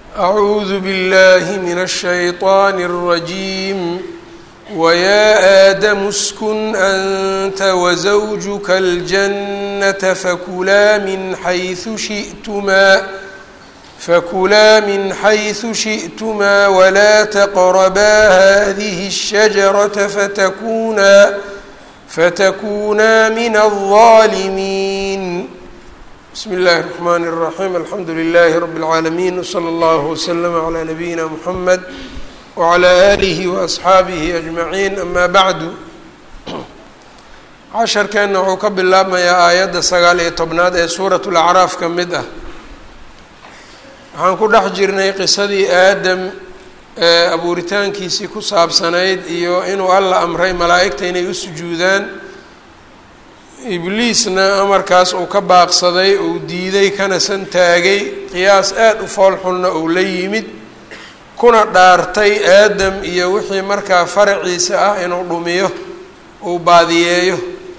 أعوذ بالله من الشيطان الرجيم ويا آدم اسكن أنت وزوجك الجنة فكلا من حيث شئتما فكلا من حيث شئتما ولا تقربا هذه الشجرة فتكونا فتكونا من الظالمين بسم الله الرحمن الرحيم الحمد لله رب العالمين وصلى الله وسلم على نبينا محمد وعلى آله وأصxaabihi أجمaعين أma bعdu casharkeenna wuxuu ka bilaabmayaa aayadda sagaal iyo tobnaad ee suuraة الأcraaf ka mid ah waxaan ku dhex jirnay qisadii aadam ee abuuritaankiisii ku saabsanayd iyo inuu alla amray malaa'igta inay u sujuudaan ibliisna amarkaas uu ka baaqsaday uu diiday kana san taagay qiyaas aada u foolxunna uu la yimid kuna dhaartay aadam iyo wixii markaa faraciisa ah inuu dhumiyo uu baadiyeeyo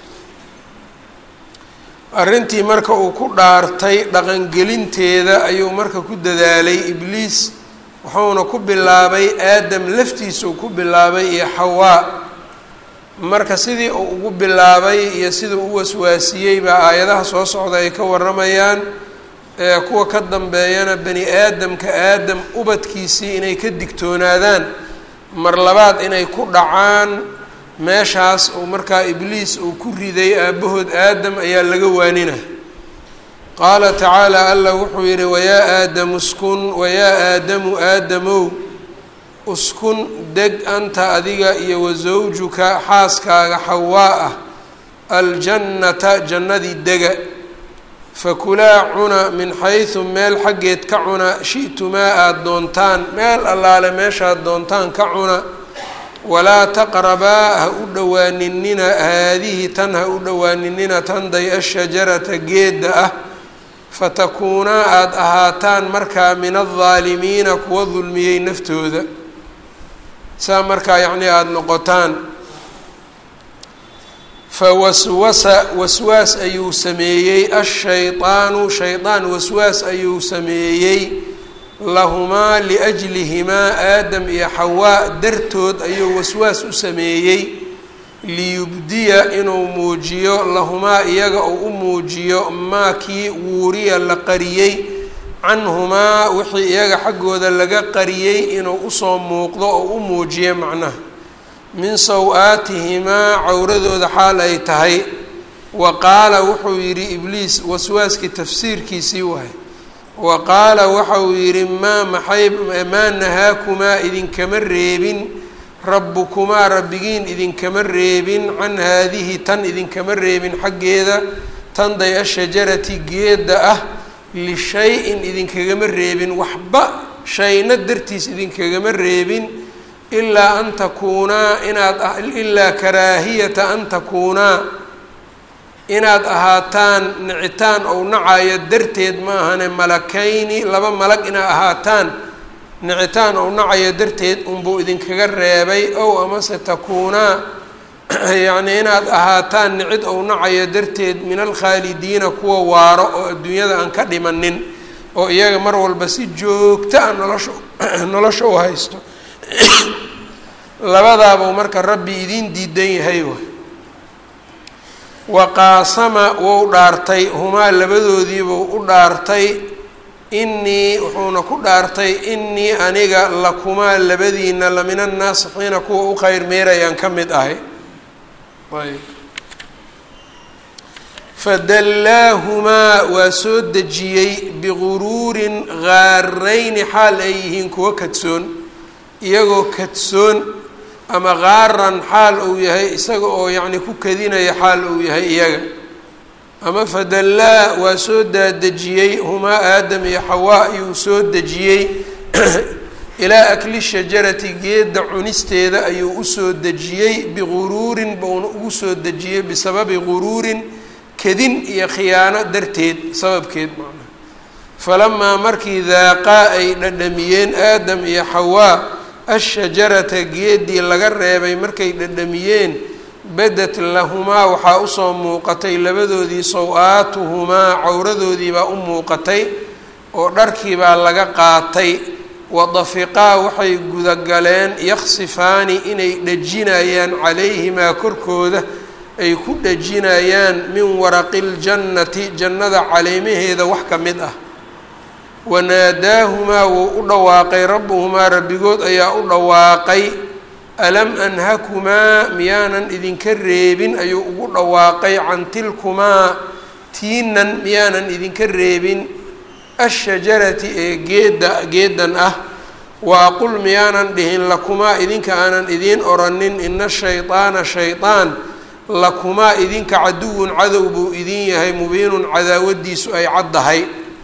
arrintii marka uu ku dhaartay dhaqangelinteeda ayuu marka ku dadaalay ibliis wuxuuna ku bilaabay aadam laftiisuu ku bilaabay iyo xawaa marka sidii uu ugu bilaabay iyo siduu u waswaasiyey baa aayadaha soo socda ay ka warramayaan ee kuwa ka dambeeyana bani aadamka aadam ubadkiisii inay ka digtoonaadaan mar labaad inay ku dhacaan meeshaas uu markaa ibliis uu ku riday aabbahood aadam ayaa laga waanina qaala tacaala allah wuxuu yidhi wayaa aadamu uskun wayaa aadamu aadamow uskun deg anta adiga iyo wasawjuka xaaskaaga xawaa ah aljannata jannadii dega fakulaa cuna min xaysu meel xaggeed ka cuna shi'tumaa aada doontaan meel allaale meeshaad doontaan ka cuna walaa taqrabaa ha u dhowaaninina haadihi tan ha u dhowaaninina tanday ashajarata geedda ah fatakuunaa aada ahaataan markaa min aldaalimiina kuwa dulmiyey naftooda saa markaa yacnii aada noqotaan fawaswasa waswaas ayuu sameeyey ashaydaanu shaydaan waswaas ayuu sameeyey lahumaa liajlihimaa aadam iyo xawaa dartood ayuu waswaas u sameeyey liyubdiya inuu muujiyo lahumaa iyaga uu u muujiyo maa kii wuuriya la qariyey canhumaa wixii iyaga xaggooda laga qariyey inuu usoo muuqdo oo u muujiyo macnaha min saw-aatihimaa cawradooda xaal ay tahay wa qaala wuxuu yidhi ibliis waswaaskii tafsiirkiisii waay wa qaala waxa uu yidhi maa maxay maa nahaakumaa idinkama reebin rabbukumaa rabbigiin idinkama reebin can haadihi tan idinkama reebin xaggeeda tanday ashajarati geedda ah lishay-in idinkagama reebin waxba shayna dartiis idinkagama reebin ilaa an takuunaa inaad ilaa karaahiyata an takuunaa inaad ahaataan nicitaan ou nacayo darteed ma ahane malakayni laba malag inaad ahaataan nicitaan ou nacayo darteed unbuu idinkaga reebay ow amase takuunaa yacnii inaad ahaataan nicid ou nacayo darteed min alkhaalidiina kuwa waaro oo adduunyada aan ka dhimanin oo iyaga mar walba si joogto ah nolosha nolosha u haysto labadaabuu marka rabbi idiin diidan yahay wa wa qaasama wou dhaartay humaa labadoodiibuu u dhaartay innii wuxuuna ku dhaartay innii aniga lakumaa labadiina la min annaasixiina kuwa u kheyr meerayaan ka mid ahay ayb fadallaahumaa waa soo dejiyey biguruurin gaarayni xaal ay yihiin kuwa kadsoon iyagoo kadsoon ama qaaran xaal uu yahay isaga oo yacni ku kadinaya xaal uu yahay iyaga ama fadallaa waa soo daadejiyey humaa aadam iyo xawaa ayuu soo dejiyey ilaa akli shajarati geedda cunisteeda ayuu usoo dejiyey biguruurin bauna ugu soo dejiyey bisababi guruurin kadin iyo khiyaano darteed sababkeed macnaha falamaa markii daaqaa ay dhadhamiyeen aadam iyo xawaa ashajarata geeddii laga reebay markay dhadhamiyeen badat lahumaa waxaa usoo muuqatay labadoodii saw-aatuhumaa cawradoodii baa u muuqatay oo dharkii baa laga qaatay wadafiqaa waxay gudagaleen yaksifaani inay dhejinayaan calayhimaa korkooda ay ku dhejinayaan min waraqi ljannati jannada caleemaheeda wax ka mid ah wanaadaahumaa wuu u dhawaaqay rabbuhumaa rabbigood ayaa u dhawaaqay alam anhakumaa miyaanan idinka reebin ayuu ugu dhawaaqay can tilkumaa tiinan miyaanan idinka reebin ashajarati ee geedda geedan ah wa aqul miyaanan dhihin lakumaa idinka aanan idiin oranin ina shaydaana shaydaan lakumaa idinka caduwun cadow buu idin yahay mubiinun cadaawadiisu ay caddahay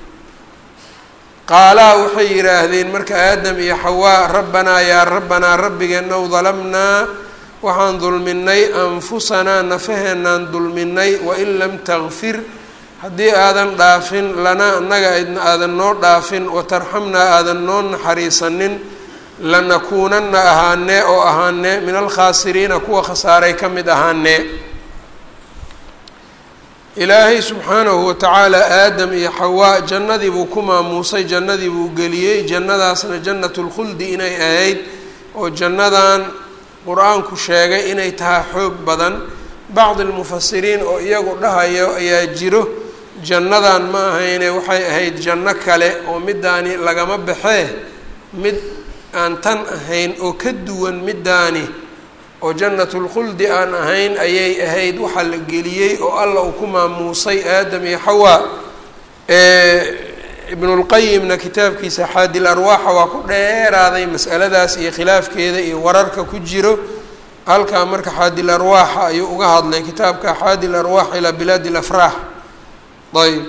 qaalaa waxay yidhaahdeen marka aadam iyo xawaa rabbanaa yaa rabbanaa rabbigeenow dalamnaa waxaan dulminay anfusanaa nafaheenaan dulminay wain lam takfir haddii aadan dhaafin lanaa annaga aadan noo dhaafin watarxamnaa aadan noo naxariisanin lanakuunana ahaanee oo ahaanee min alkhaasiriina kuwa khasaaray ka mid ahaanee ilaahay subxaanahu watacaala aadam iyo xawaa jannadii buu ku maamuusay jannadii buu geliyey jannadaasna jannatu lkhuldi inay ahayd oo jannadan qur-aanku sheegay inay tahay xoog badan bacdi lmufasiriin oo iyagu dhahayo ayaa jiro jannadan ma ahayne waxay ahayd janno kale oo midaani lagama baxee mid aan tan ahayn oo ka duwan midaani oo jannatulkhuldi aan ahayn ayay ahayd waxaa la geliyey oo alla uu ku maamuusay aadam iyo xawaa ibnulqayimna kitaabkiisa xaadil arwaaxa waa ku dheeraaday mas'aladaas iyo khilaafkeeda iyo wararka ku jiro halkaa marka xaadil arwaaxa ayuu uga hadlay kitaabka xaadil arwaax ilaa bilaadi lafraax ayb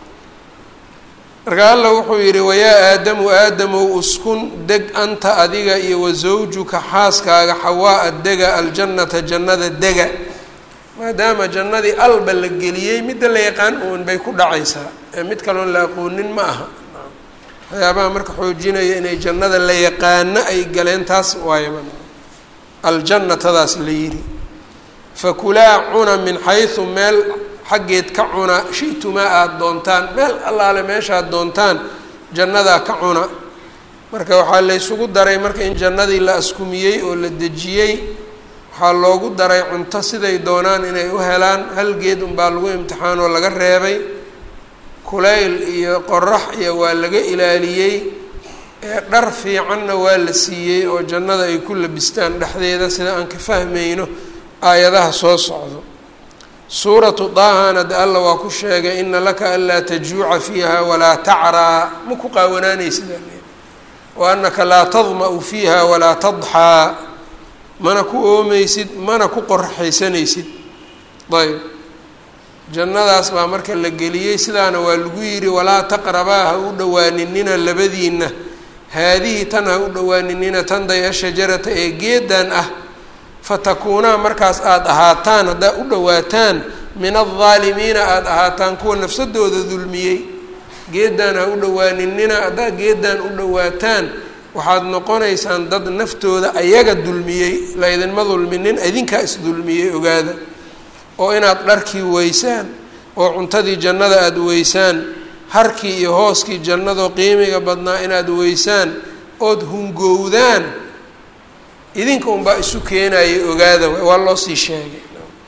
marka alla wuxuu yidhi wayaa aadamu aadamow uskun deg anta adiga iyo wasawjuka xaaskaaga xawaa-a dega aljannata jannada dega maadaama jannadii alba la geliyey midda la yaqaan uun bay ku dhacaysaa ee mid kaloon la aqoonin ma aha waxyaabaha marka xoojinaya inay jannada la yaqaano ay galeen taas waayaba aljannatadaas la yidhi fakulaa cuna min xaysu meel xaggeed ka cuna shitumaa aada doontaan meel allaale meeshaad doontaan jannadaa ka cuna marka waxaa laysugu daray marka in jannadii la askumiyey oo la dejiyey waxaa loogu daray cunto siday doonaan inay u helaan hal geed unbaa lagu imtixaanoo laga reebay kulayl iyo qorax iyo waa laga ilaaliyey ee dhar fiicanna waa la siiyey oo jannada ay ku labistaan dhexdeeda sida aan ka fahmayno aayadaha soo socdo suuratu daahana de alla waa ku sheegay ina laka anlaa tajuuca fiiha walaa tacraa ma ku qaawanaanaysid wa anaka laa tadma-u fiiha walaa tadxaa mana ku oomeysid mana ku qorxaysanaysid ayb jannadaas baa marka la geliyey sidaana waa lagu yidhi walaa taqrabaa ha u dhowaaninina labadiinna haadihi tan ha u dhowaaninina tanday ashajarata ee geedan ah fatakuunaa markaas aada ahaataan haddaa u dhowaataan min aldaalimiina aada ahaataan kuwa nafsadooda dulmiyey geedan ha u dhowaaninina haddaa geedan u dhowaataan waxaad noqonaysaan dad naftooda ayaga dulmiyey laydinma dulminin idinkaa isdulmiyey ogaada oo inaad dharkii weysaan oo cuntadii jannada aada weysaan harkii iyo hooskii jannadoo qiimiga badnaa inaad weysaan ood hungowdaan idinka unbaa isu keenayay ogaada waa loo sii sheegay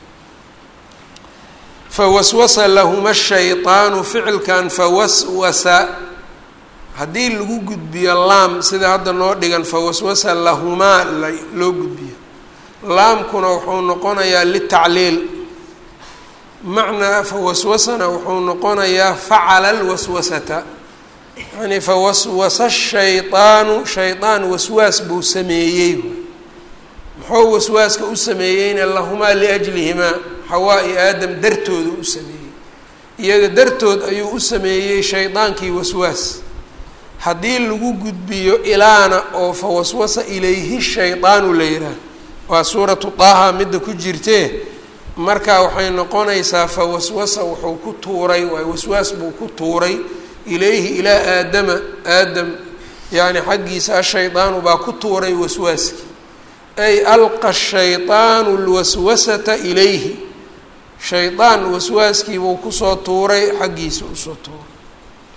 fawaswasa lahuma shayطaanu ficilkan fawaswasa haddii lagu gudbiyo laam sida hadda noo dhigan fawaswasa lahumaa loo gudbiyo laamkuna wuxuu noqonayaa litacliil macnaa fawaswasana wuxuu noqonayaa facala lwaswasata yani fawaswasa shayطaanu shaydaan waswaas buu sameeyey muxuu waswaaska u sameeyeyna lahumaa liajlihimaa xawaa iyo aadam dartooda u sameeyey iyaga dartood ayuu u sameeyey shaydaankii waswaas haddii lagu gudbiyo ilaana oo fa waswasa ilayhi shaydaanu la yidhaah waa suuratu daaha midda ku jirtee marka waxay noqonaysaa fa waswasa wuxuu ku tuuray waay waswaas buu ku tuuray ilayhi ilaa aadama aadam yacni xaggiisa ashaydaanu baa ku tuuray waswaaskii ay alqa shayطaanu lwaswasata ilayhi shaydaan waswaaskiibuu kusoo tuuray xaggiisa usoo tuuray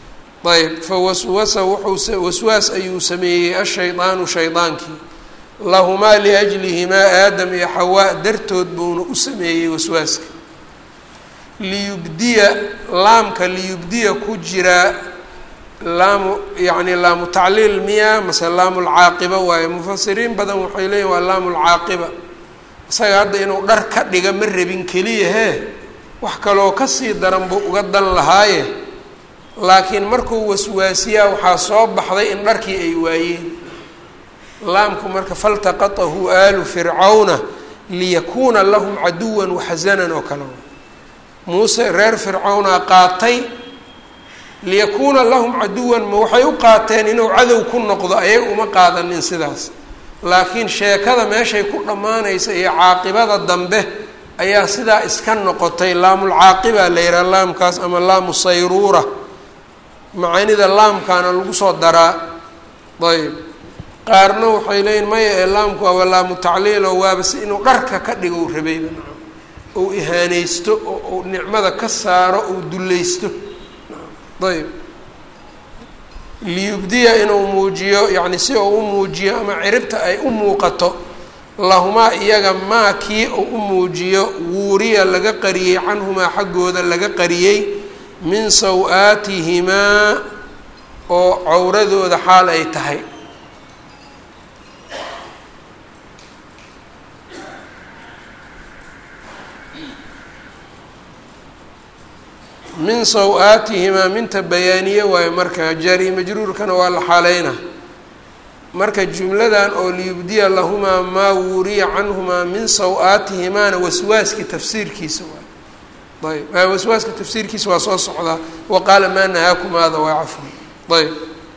ayb fawaswasa wuxuu waswaas ayuu sameeyey ashaydaanu shaydaankii lahumaa liajlihimaa aadam iyo xawaa dartood buuna u sameeyey waswaaska liyubdiya laamka liyubdiya ku jiraa laamu yacni laamu tacliil miya mase laamu lcaaqiba waaye mufasiriin badan waxay leeyihin waa laamu lcaaqiba isaga hadda inuu dhar ka dhiga ma rabin keliya hee wax kaloo kasii daran buu uga dan lahaaye laakiin markuu waswaasiyaa waxaa soo baxday in dharkii ay waayeen laamku marka faltaqatahu aalu fircawna liyakuuna lahum caduwan waxasanan oo kale muuse reer fircawnaa qaatay liyakuuna lahum caduwan ma waxay u qaateen inuu cadow ku noqdo ayaga uma qaadanin sidaas laakiin sheekada meeshay ku dhammaanaysa iyo caaqibada dambe ayaa sidaa iska noqotay laamulcaaqiba la yidhaha laamkaas ama laamu sayruura macaanida laamkaana lagu soo daraa ayb qaarna waxay leeyihin maya ee laamku waaba laamu tacliil oo waaba si inuu dharka ka dhigo u rabayba ou ihaaneysto oo uu nicmada ka saaro ou dullaysto ayb liyubdiya inuu muujiyo yacni si uu u muujiyo ama ciribta ay u muuqato lahumaa iyaga maa kii uu u muujiyo wuuriya laga qariyey canhumaa xaggooda laga qariyey min saw-aatihimaa oo cawradooda xaal ay tahay min saw-aatihimaa minta bayaaniye waayo marka jaari majruurkana waa la xaaleyna marka jumladan oo liyubdiya lahumaa maa wuuriya canhumaa min saw-aatihimaana waswaaski tafsiirkiisa waay ayb waswaaska tafsiirkiisa waa soo socdaa wa qaala maa nahaakumaada waa cafwan ayb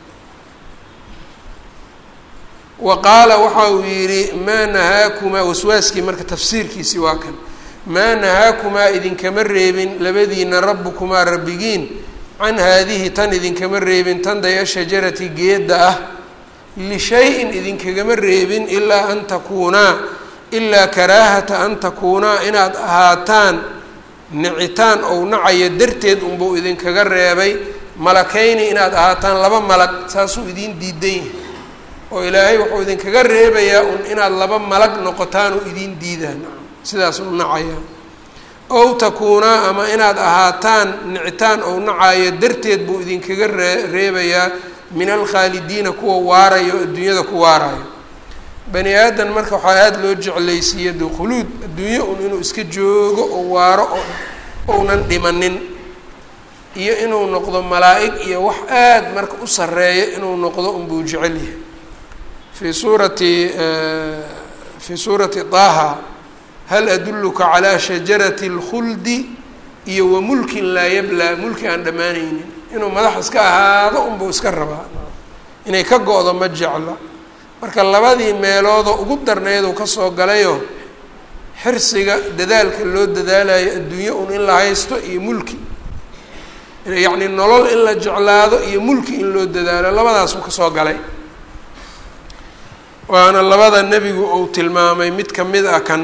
wa qaala waxa uu yidhi maa nahaakumaa waswaaskii marka tafsiirkiisii waa kan maa nahaakumaa idinkama reebin labadiina rabbukumaa rabbigiin can haadihi tan idinkama reebin tan daya shajarati geedda ah lishay-in idinkagama reebin ilaa an takuunaa ilaa karaahata an takuunaa inaad ahaataan nicitaan ou nacaya darteed unbuu idinkaga reebay malakayni inaad ahaataan laba malag saasuu idiin diidan yahay oo ilaahay wuxuu idinkaga reebayaa un inaad laba malag noqotaan oo idiin diidaan sidaas u nacaya ow takuunaa ama inaad ahaataan nicitaan ou nacayo darteed buu idinkaga ree reebayaa min alkhaalidiina kuwa waarayo o adduunyada ku waarayo bani aadan marka waxaa aada loo jeclaysiiya de khuluud adduunyo un inuu iska joogo oo waaro oo ounan dhimanin iyo inuu noqdo malaa-ig iyo wax aada marka u sareeyo inuu noqdo unbuu jecel yahay fii suurati fii suurati taaha hal adulluka calaa shajarati اlkhuldi iyo wa mulkin laa yablaa mulki aan dhammaanaynin inuu madax iska ahaado unbuu iska rabaa inay ka go-do ma jecla marka labadii meeloodoo ugu darneyduu kasoo galayo xirsiga dadaalka loo dadaalayo adduunyo un in la haysto iyo mulki yacni nolol in la jeclaado iyo mulki in loo dadaalo labadaasuu kasoo galay waana labada nebigu uu tilmaamay mid kamid ah kan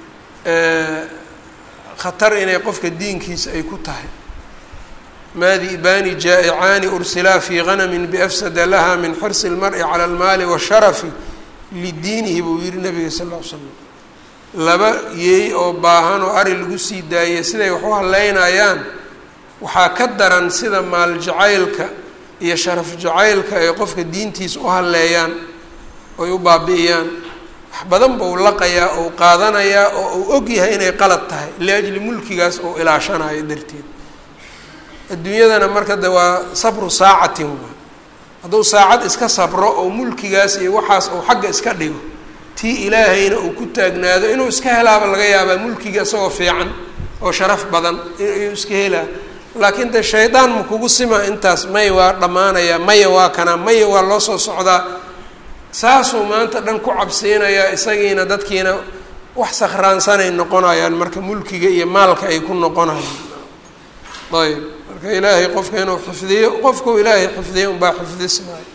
khatar inay qofka diinkiisa ay ku tahay maadibaani jaa'icaani ursilaa fii ganamin biafsada laha min xirsi اlmari cala almaali washarafi lidiinihi buu yihi nabiga sal ll ly slam laba yeey oo baahan oo ari lagu sii daayay siday wax u haleynayaan waxaa ka daran sida maal jacaylka iyo sharaf jacaylka ay qofka diintiisa u halleeyaan oy u baabi'iyaan wax badan buu laqayaa ou qaadanayaa oo uu og yahay inay qalad tahay liajli mulkigaas oo ilaashanayo darteed adduunyadana marka de waa sabru saacatin waa hadduu saacad iska sabro oo mulkigaas iyo waxaas uu xagga iska dhigo tii ilaahayna uu ku taagnaado inuu iska helaaba laga yaabaa mulkiga isagoo fiican oo sharaf badan inuu iska helaa laakiin de shaydaan ma kugu sima intaas may waa dhammaanayaa maya waa kanaa maya waa loo soo socdaa saasuu maanta dhan ku cabsiinayaa isagiina dadkiina wax sakhraansanay noqonayaan marka mulkiga iyo maalka ay ku noqonayaan ayb marka ilaahay qofka inuu xifdiyo qofkuu ilaahay xifdiyo unbaa xifdismaayo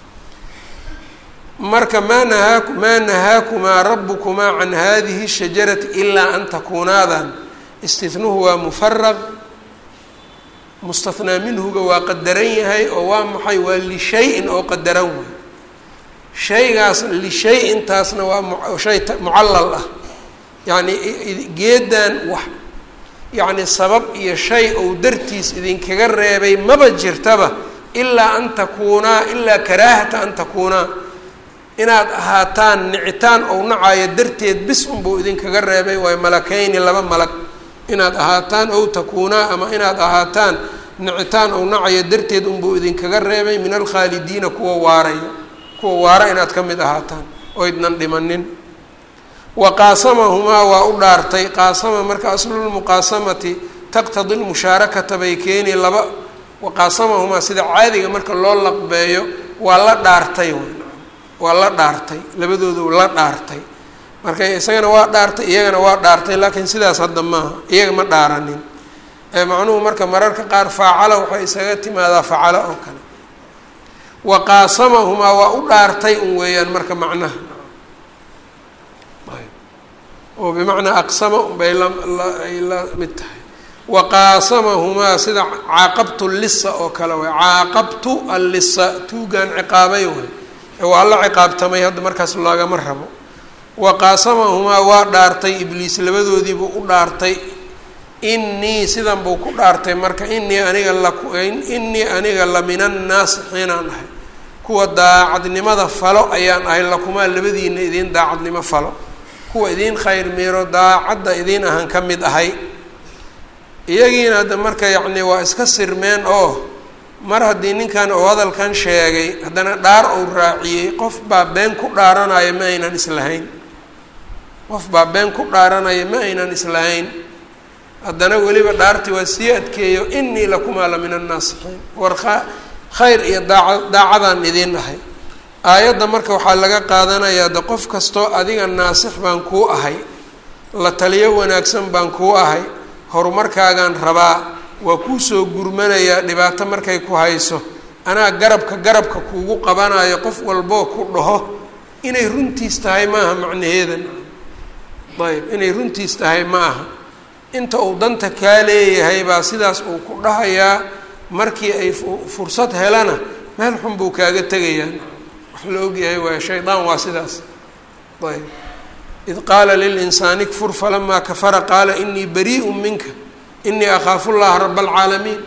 marka maa nahaaku maa nahaakumaa rabukumaa can hadihi shajarati ilaa an takuunaadan istihnuhu waa mufaraq mustathnaa minhuga waa qadaran yahay oo waa maxay waa lishay-in oo qadaran way shaygaas lishay-intaasna waa shay mucallal ah yacni geedan wax yacni sabab iyo shay ou dartiis idinkaga reebay maba jirtaba ilaa an takuunaa ilaa karaahata an takuunaa inaad ahaataan nicitaan ou nacayo darteed bis unbuu idinkaga reebay waayo malakayni laba malag inaad ahaataan ow takuunaa ama inaad ahaataan nicitaan ou nacayo darteed unbuu idinkaga reebay min alkhaalidiina kuwa waarayo kuwa waara inaad ka mid ahaataan oydnan dhimanin wa qaasamahumaa waa u dhaartay qaasama marka aslulmuqaasamati taqtadi lmushaarakata bay keeni laba wa qaasamahumaa sida caadiga marka loo laqbeeyo waa la dhaartay waa la dhaartay labadoodu la dhaartay marka isagana waa dhaartay iyagana waa dhaartay laakiin sidaas hadda maaha iyaga ma dhaaranin ee macnuhu marka mararka qaar faacala waxay isaga timaadaa facala oo kale wa qaasamahumaa waa u dhaartay un weeyaan marka macnaha oo bimacnaa aqsama unbay laay la mid tahay wa qaasamahumaa sida caaqabtu lisa oo kale way caaqabtu allisa tuugaan ciqaabay way waa la ciqaabtamay hadda markaas lagama rabo wa qaasamahumaa waa dhaartay ibliis labadoodiibuu u dhaartay inii sidan buu ku dhaartay marka inii aniga la inii aniga la min annaasixiinaan ahay kuwa daacadnimada falo ayaan ahay lakumaa labadiina idiin daacadnimo falo kuwa idiin khayr miiro daacadda idiin ahaan ka mid ahay iyagiina hadda marka yacni waa iska sirmeen oo mar haddii ninkan uu hadalkan sheegay haddana dhaar uu raaciyey qof baa been ku dhaaranaya ma aynan islahayn qof baa been ku dhaaranaya ma aynan islahayn haddana weliba dhaartii waa sii adkeeyo inii lakumaa la min annaasixiin war khayr iyo daaca daacadaan idiin ahay aayadda marka waxaa laga qaadanayaa de qof kastoo adiga naasix baan kuu ahay la taliyo wanaagsan baan kuu ahay horumarkaagaan rabaa waa kuu soo gurmanayaa dhibaato markay ku hayso anaa garabka garabka kuugu qabanayo qof walboo ku dhaho inay runtiis tahay maaha macnaheedan ayb inay runtiis tahay ma aha inta uu danta kaa leeyahay baa sidaas uu ku dhahayaa markii ay fursad helana meel xun buu kaaga tegayaa wax la ogyahay waay shaydaan waa sidaas ayb id qaala lilinsaani kfur falamaa kafara qaala inii bariiءu minka inii akhaafu llaha raba alcaalamiin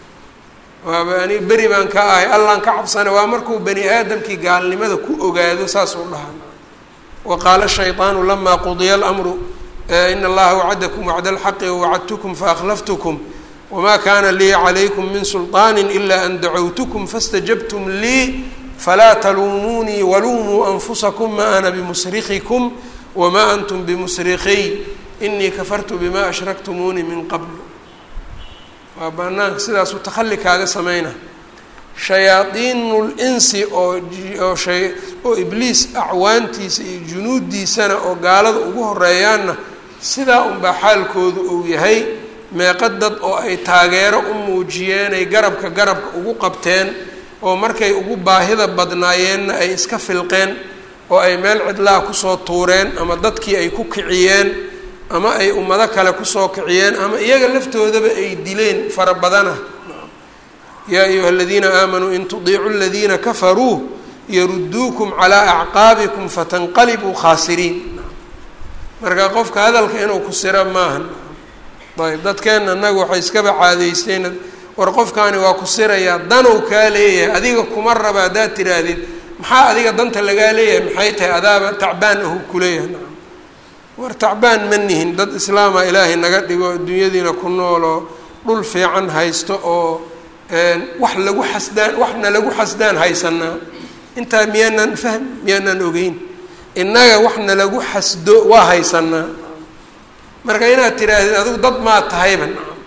waaba ani beri baan ka ahay allaan ka cabsana waa markuu bani aadamkii gaalnimada ku ogaado saasuu dhahaa wa qaala shayطaanu lama qudiya اlamru in allaha wacadakum wacda alxaqi wawacadtukum faakhlaftukum wma kana lii calaykum min sulطaani ila an dacowtukum faاstajabtum lii falaa taluumuunii waluumuu anfusakum ma ana bimusrikikum wma antum bimusrikiy inii kafartu bima ashraktumuunii min qabl waa banaanka sidaasuu takhalli kaaga sameyna shayaadiinu linsi oo oo shay oo ibliis acwaantiisa iyo junuuddiisana oo gaalada ugu horeeyaanna sidaa unbaa xaalkoodu uu yahay meeqa dad oo ay taageero u muujiyeen ay garabka garabka ugu qabteen oo markay ugu baahida badnaayeenna ay iska filqeen oo ay meel cidlaha kusoo tuureen ama dadkii ay ku kiciyeen ama ay ummado kale kusoo kiciyeen ama iyaga laftoodaba ay dileen fara badana yaa ayuha aladiina aamanuu in tudiicuu aladiina kafaruu yaruduukum calaa acqaabikum fatanqalibuu khaasiriin marka qofka hadalka inuu ku siro maahan ayb dadkeenna annaga waxay iskaba caadeysteen war qofkaani waa ku sirayaa danow kaa leeyahay adiga kuma raba haddaad tiraahdid maxaa adiga danta lagaa leeyahay maxay tahay adaaba tacbaan ahu kuleeyahay war tacbaan ma nihin dad islaama ilaahay naga dhigo adduunyadiina ku nooloo dhul fiican haysto oo wax lagu xasdaan waxna lagu xasdaan haysanaa intaa miyaanaan fahm miyaanaan ogeyn innaga waxna lagu xasdo waa haysanaa marka inaad tiraahdid adigu dad maa tahayba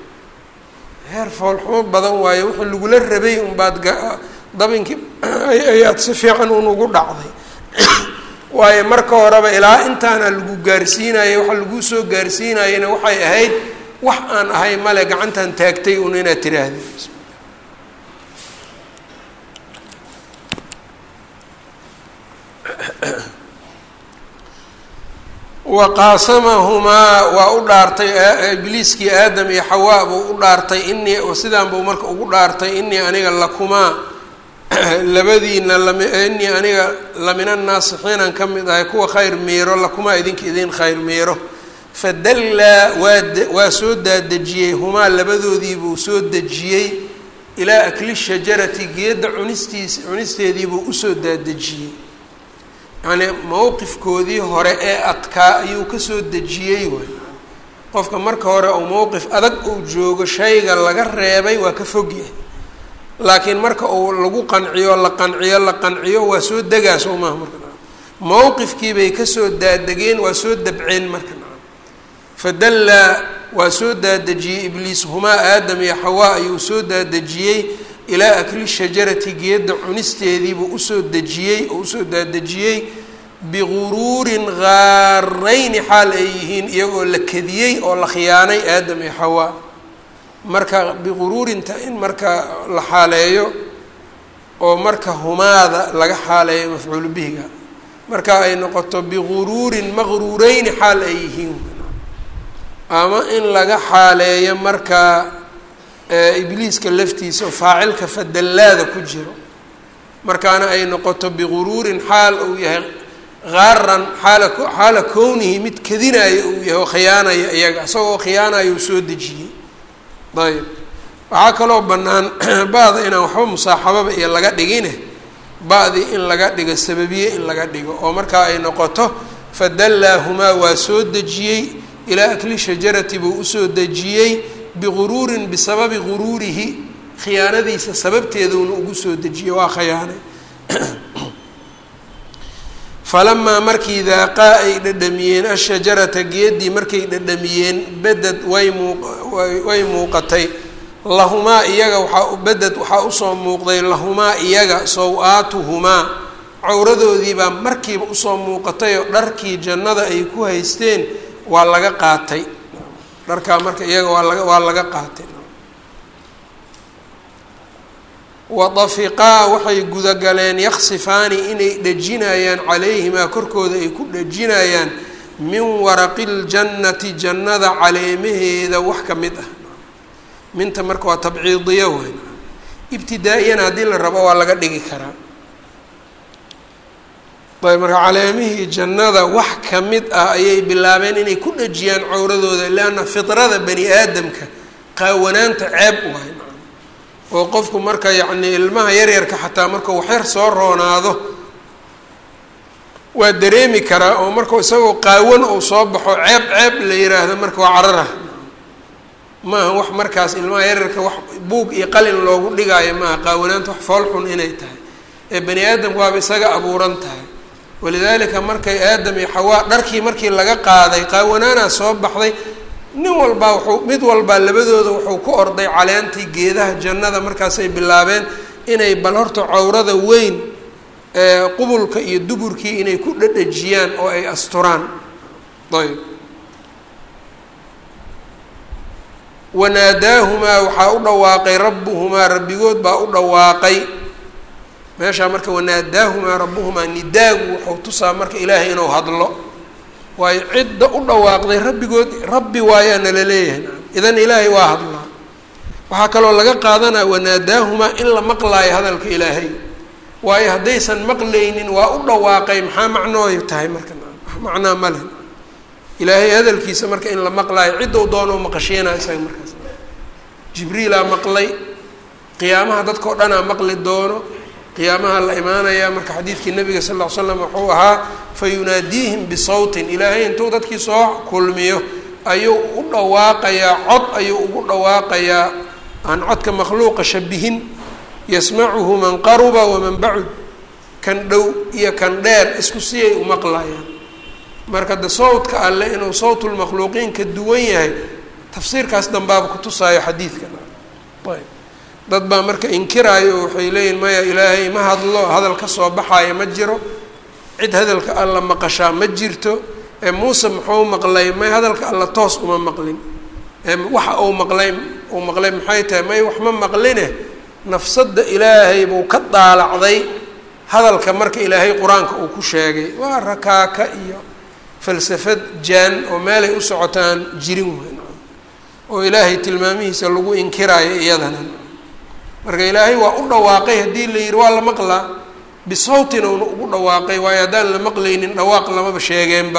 heer foolxumo badan waaye wuxuu lagula rabay unbaad dabinkii ayaad si fiican un ugu dhacday waayo marka horeba ilaa intaana lagu gaarsiinayay waxa laguu soo gaarsiinayana waxay ahayd wax aan ahay male gacantan taagtay un inaad tiraahdi wa qaasamahumaa waa u dhaartay ibliiskii aadam iyo xawaa buu u dhaartay inii sidaan buu marka ugu dhaartay inii aniga lakumaa labadiina inii aniga lamina naasixiinan ka mid ahay kuwa khayr miiro lakumaa idinka idin khayr miiro fadallaa waa waa soo daadejiyey humaa labadoodiibuu soo dejiyey ilaa akli shajarati geedda cunistiis cunisteediibuu usoo daadejiyey yacnii mowqifkoodii hore ee adkaa ayuu kasoo dejiyey waay qofka marka hore uu mowqif adag uu joogo shayga laga reebay waa ka fogyahay laakiin marka uu lagu qanciyo la qanciyo la qanciyo waa soo degaa soo maaha marka mowqifkiibay kasoo daadegeen waa soo dabceen marka fadallaa waa soo daadejiyey ibliis humaa aadam iyo xawaa ayuu soo daadejiyey ilaa akli shajarati geedda cunisteediibuu usoo dejiyey oo usoo daadejiyey biguruurin gaarayni xaal ay yihiin iyagoo la kadiyey oo la khiyaanay aadam iyo xawaa marka biguruurinta in marka la xaaleeyo oo marka humaada laga xaaleeyo mafcuulu bihiga marka ay noqoto biguruurin maqruureyni xaal ay yihiin ama in laga xaaleeyo markaa ibliiska laftiisa oo faacilka fadallaada ku jiro markaana ay noqoto biguruurin xaal uu yahay qaaran xaala xaala kownihi mid kadinaayo uu yahay oo khiyaanaya iyaga isagoo khiyaanayo uu soo dejiyey ayb waxaa kaloo bannaan ba-da inaan waxba musaaxababa iyo laga dhigine ba-dii in laga dhigo sababiye in laga dhigo oo markaa ay noqoto fadallaahumaa waa soo dejiyey ilaa akli shajarati buu usoo dejiyey biguruurin bisababi guruurihi khiyaanadiisa sababteeduuna ugu soo dejiyey waa khiyaanay falamaa markii daaqaa ay dhadhamiyeen ashajarata geeddii markay dhadhamiyeen beded way muu way muuqatay lahumaa iyaga waxaa beded waxaa usoo muuqday lahumaa iyaga saw-aatuhumaa cawradoodiibaa markiiba usoo muuqatay oo dharkii jannada ay ku haysteen waa laga qaatay dharkaa marka iyaga waa laga waa laga qaatay wadafiqaa waxay gudagaleen yaksifaani inay dhejinayaan calayhimaa korkooda ay ku dhejinayaan min waraqi ljannati jannada caleemaheeda wax ka mid ah minta marka waa tabciidiyo wey ibtidaa-iyana haddii la rabo waa laga dhigi karaa ayb marka caleemihii jannada wax ka mid ah ayay bilaabeen inay ku dhejiyaan cowradooda leanna fidrada bani aadamka qaawanaanta ceeb waay oo qofku marka yacnii ilmaha yaryarka xataa marka waxyar soo roonaado waa dareemi karaa oo markau isagoo qaawan uu soo baxo ceeb ceeb la yiraahdo marka waa carara maaha wax markaas ilmaha yaryarka wax buug iyo qalin loogu dhigaayo maaha qaawanaanta wax foolxun inay tahay ee bani aadamku waaba isaga abuuran tahay walidaalika markay aadam iyo xawaa dharkii markii laga qaaday qaawanaanaa soo baxday nin walbaa wuxuu mid walbaa labadooda wuxuu ku orday caleentii geedaha jannada markaasay bilaabeen inay bal horta cawrada weyn qubulka iyo duburkii inay ku dhadhajiyaan oo ay asturaan ayb wanaadaahumaa waxaa u dhawaaqay rabbuhumaa rabbigood baa u dhawaaqay meeshaa marka wanaadaahumaa rabbuhumaa nidaagu wuxuu tusaa marka ilaahay inuu hadlo waayo cidda u dhawaaqday rabbigood rabbi waayaana la leeyahay idan ilaahay waa hadlaa waxaa kaloo laga qaadanaya wanaadaahumaa in la maqlaayo hadalka ilaahay waayo haddaysan maqlaynin waa u dhawaaqay maxaa macnooy tahay marka wax macnaa ma leh ilaahay hadalkiisa marka in la maqlaayo ciddou doonoo maqashiinaa isaga markaas jibriilaa maqlay qiyaamaha dadkao dhanaa maqli doono qiyaamaha la imaanayaa marka xadiidkii nabiga sal ll ly slam wuxuu ahaa fa yunaadiihim bisawtin ilaahay intuu dadkii soo kulmiyo ayuu u dhawaaqayaa cod ayuu ugu dhawaaqayaa aan codka makhluuqa shabihin yasmacuhu man qaruba waman bacud kan dhow iyo kan dheer isku siyay u maqlayaan marka de sawtka alle inuu sawtulmakhluuqiin ka duwan yahay tafsiirkaas dambaaba kutusaayo xadiidkan ayb dad baa marka inkiraayo oo waxay leeyihin maya ilaahay ma hadlo hadal ka soo baxaaya ma jiro cid hadalka alla maqashaa ma jirto ee muuse muxuu maqlay may hadalka alla toos uma maqlin waxa uu maqlay uu maqlay maxay tahay may wax ma maqline nafsadda ilaahay buu ka daalacday hadalka marka ilaahay qur-aanka uu ku sheegay waa rakaaka iyo falsafad jaan oo meelay u socotaan jirin weyn oo ilaahay tilmaamihiisa lagu inkiraayo iyadana marka ilaahay waa u dhawaaqay haddii la yidhi waa la maqlaa bisawtina una ugu dhawaaqay waayo haddaan la maqlaynin dhawaaq lamaba sheegeenba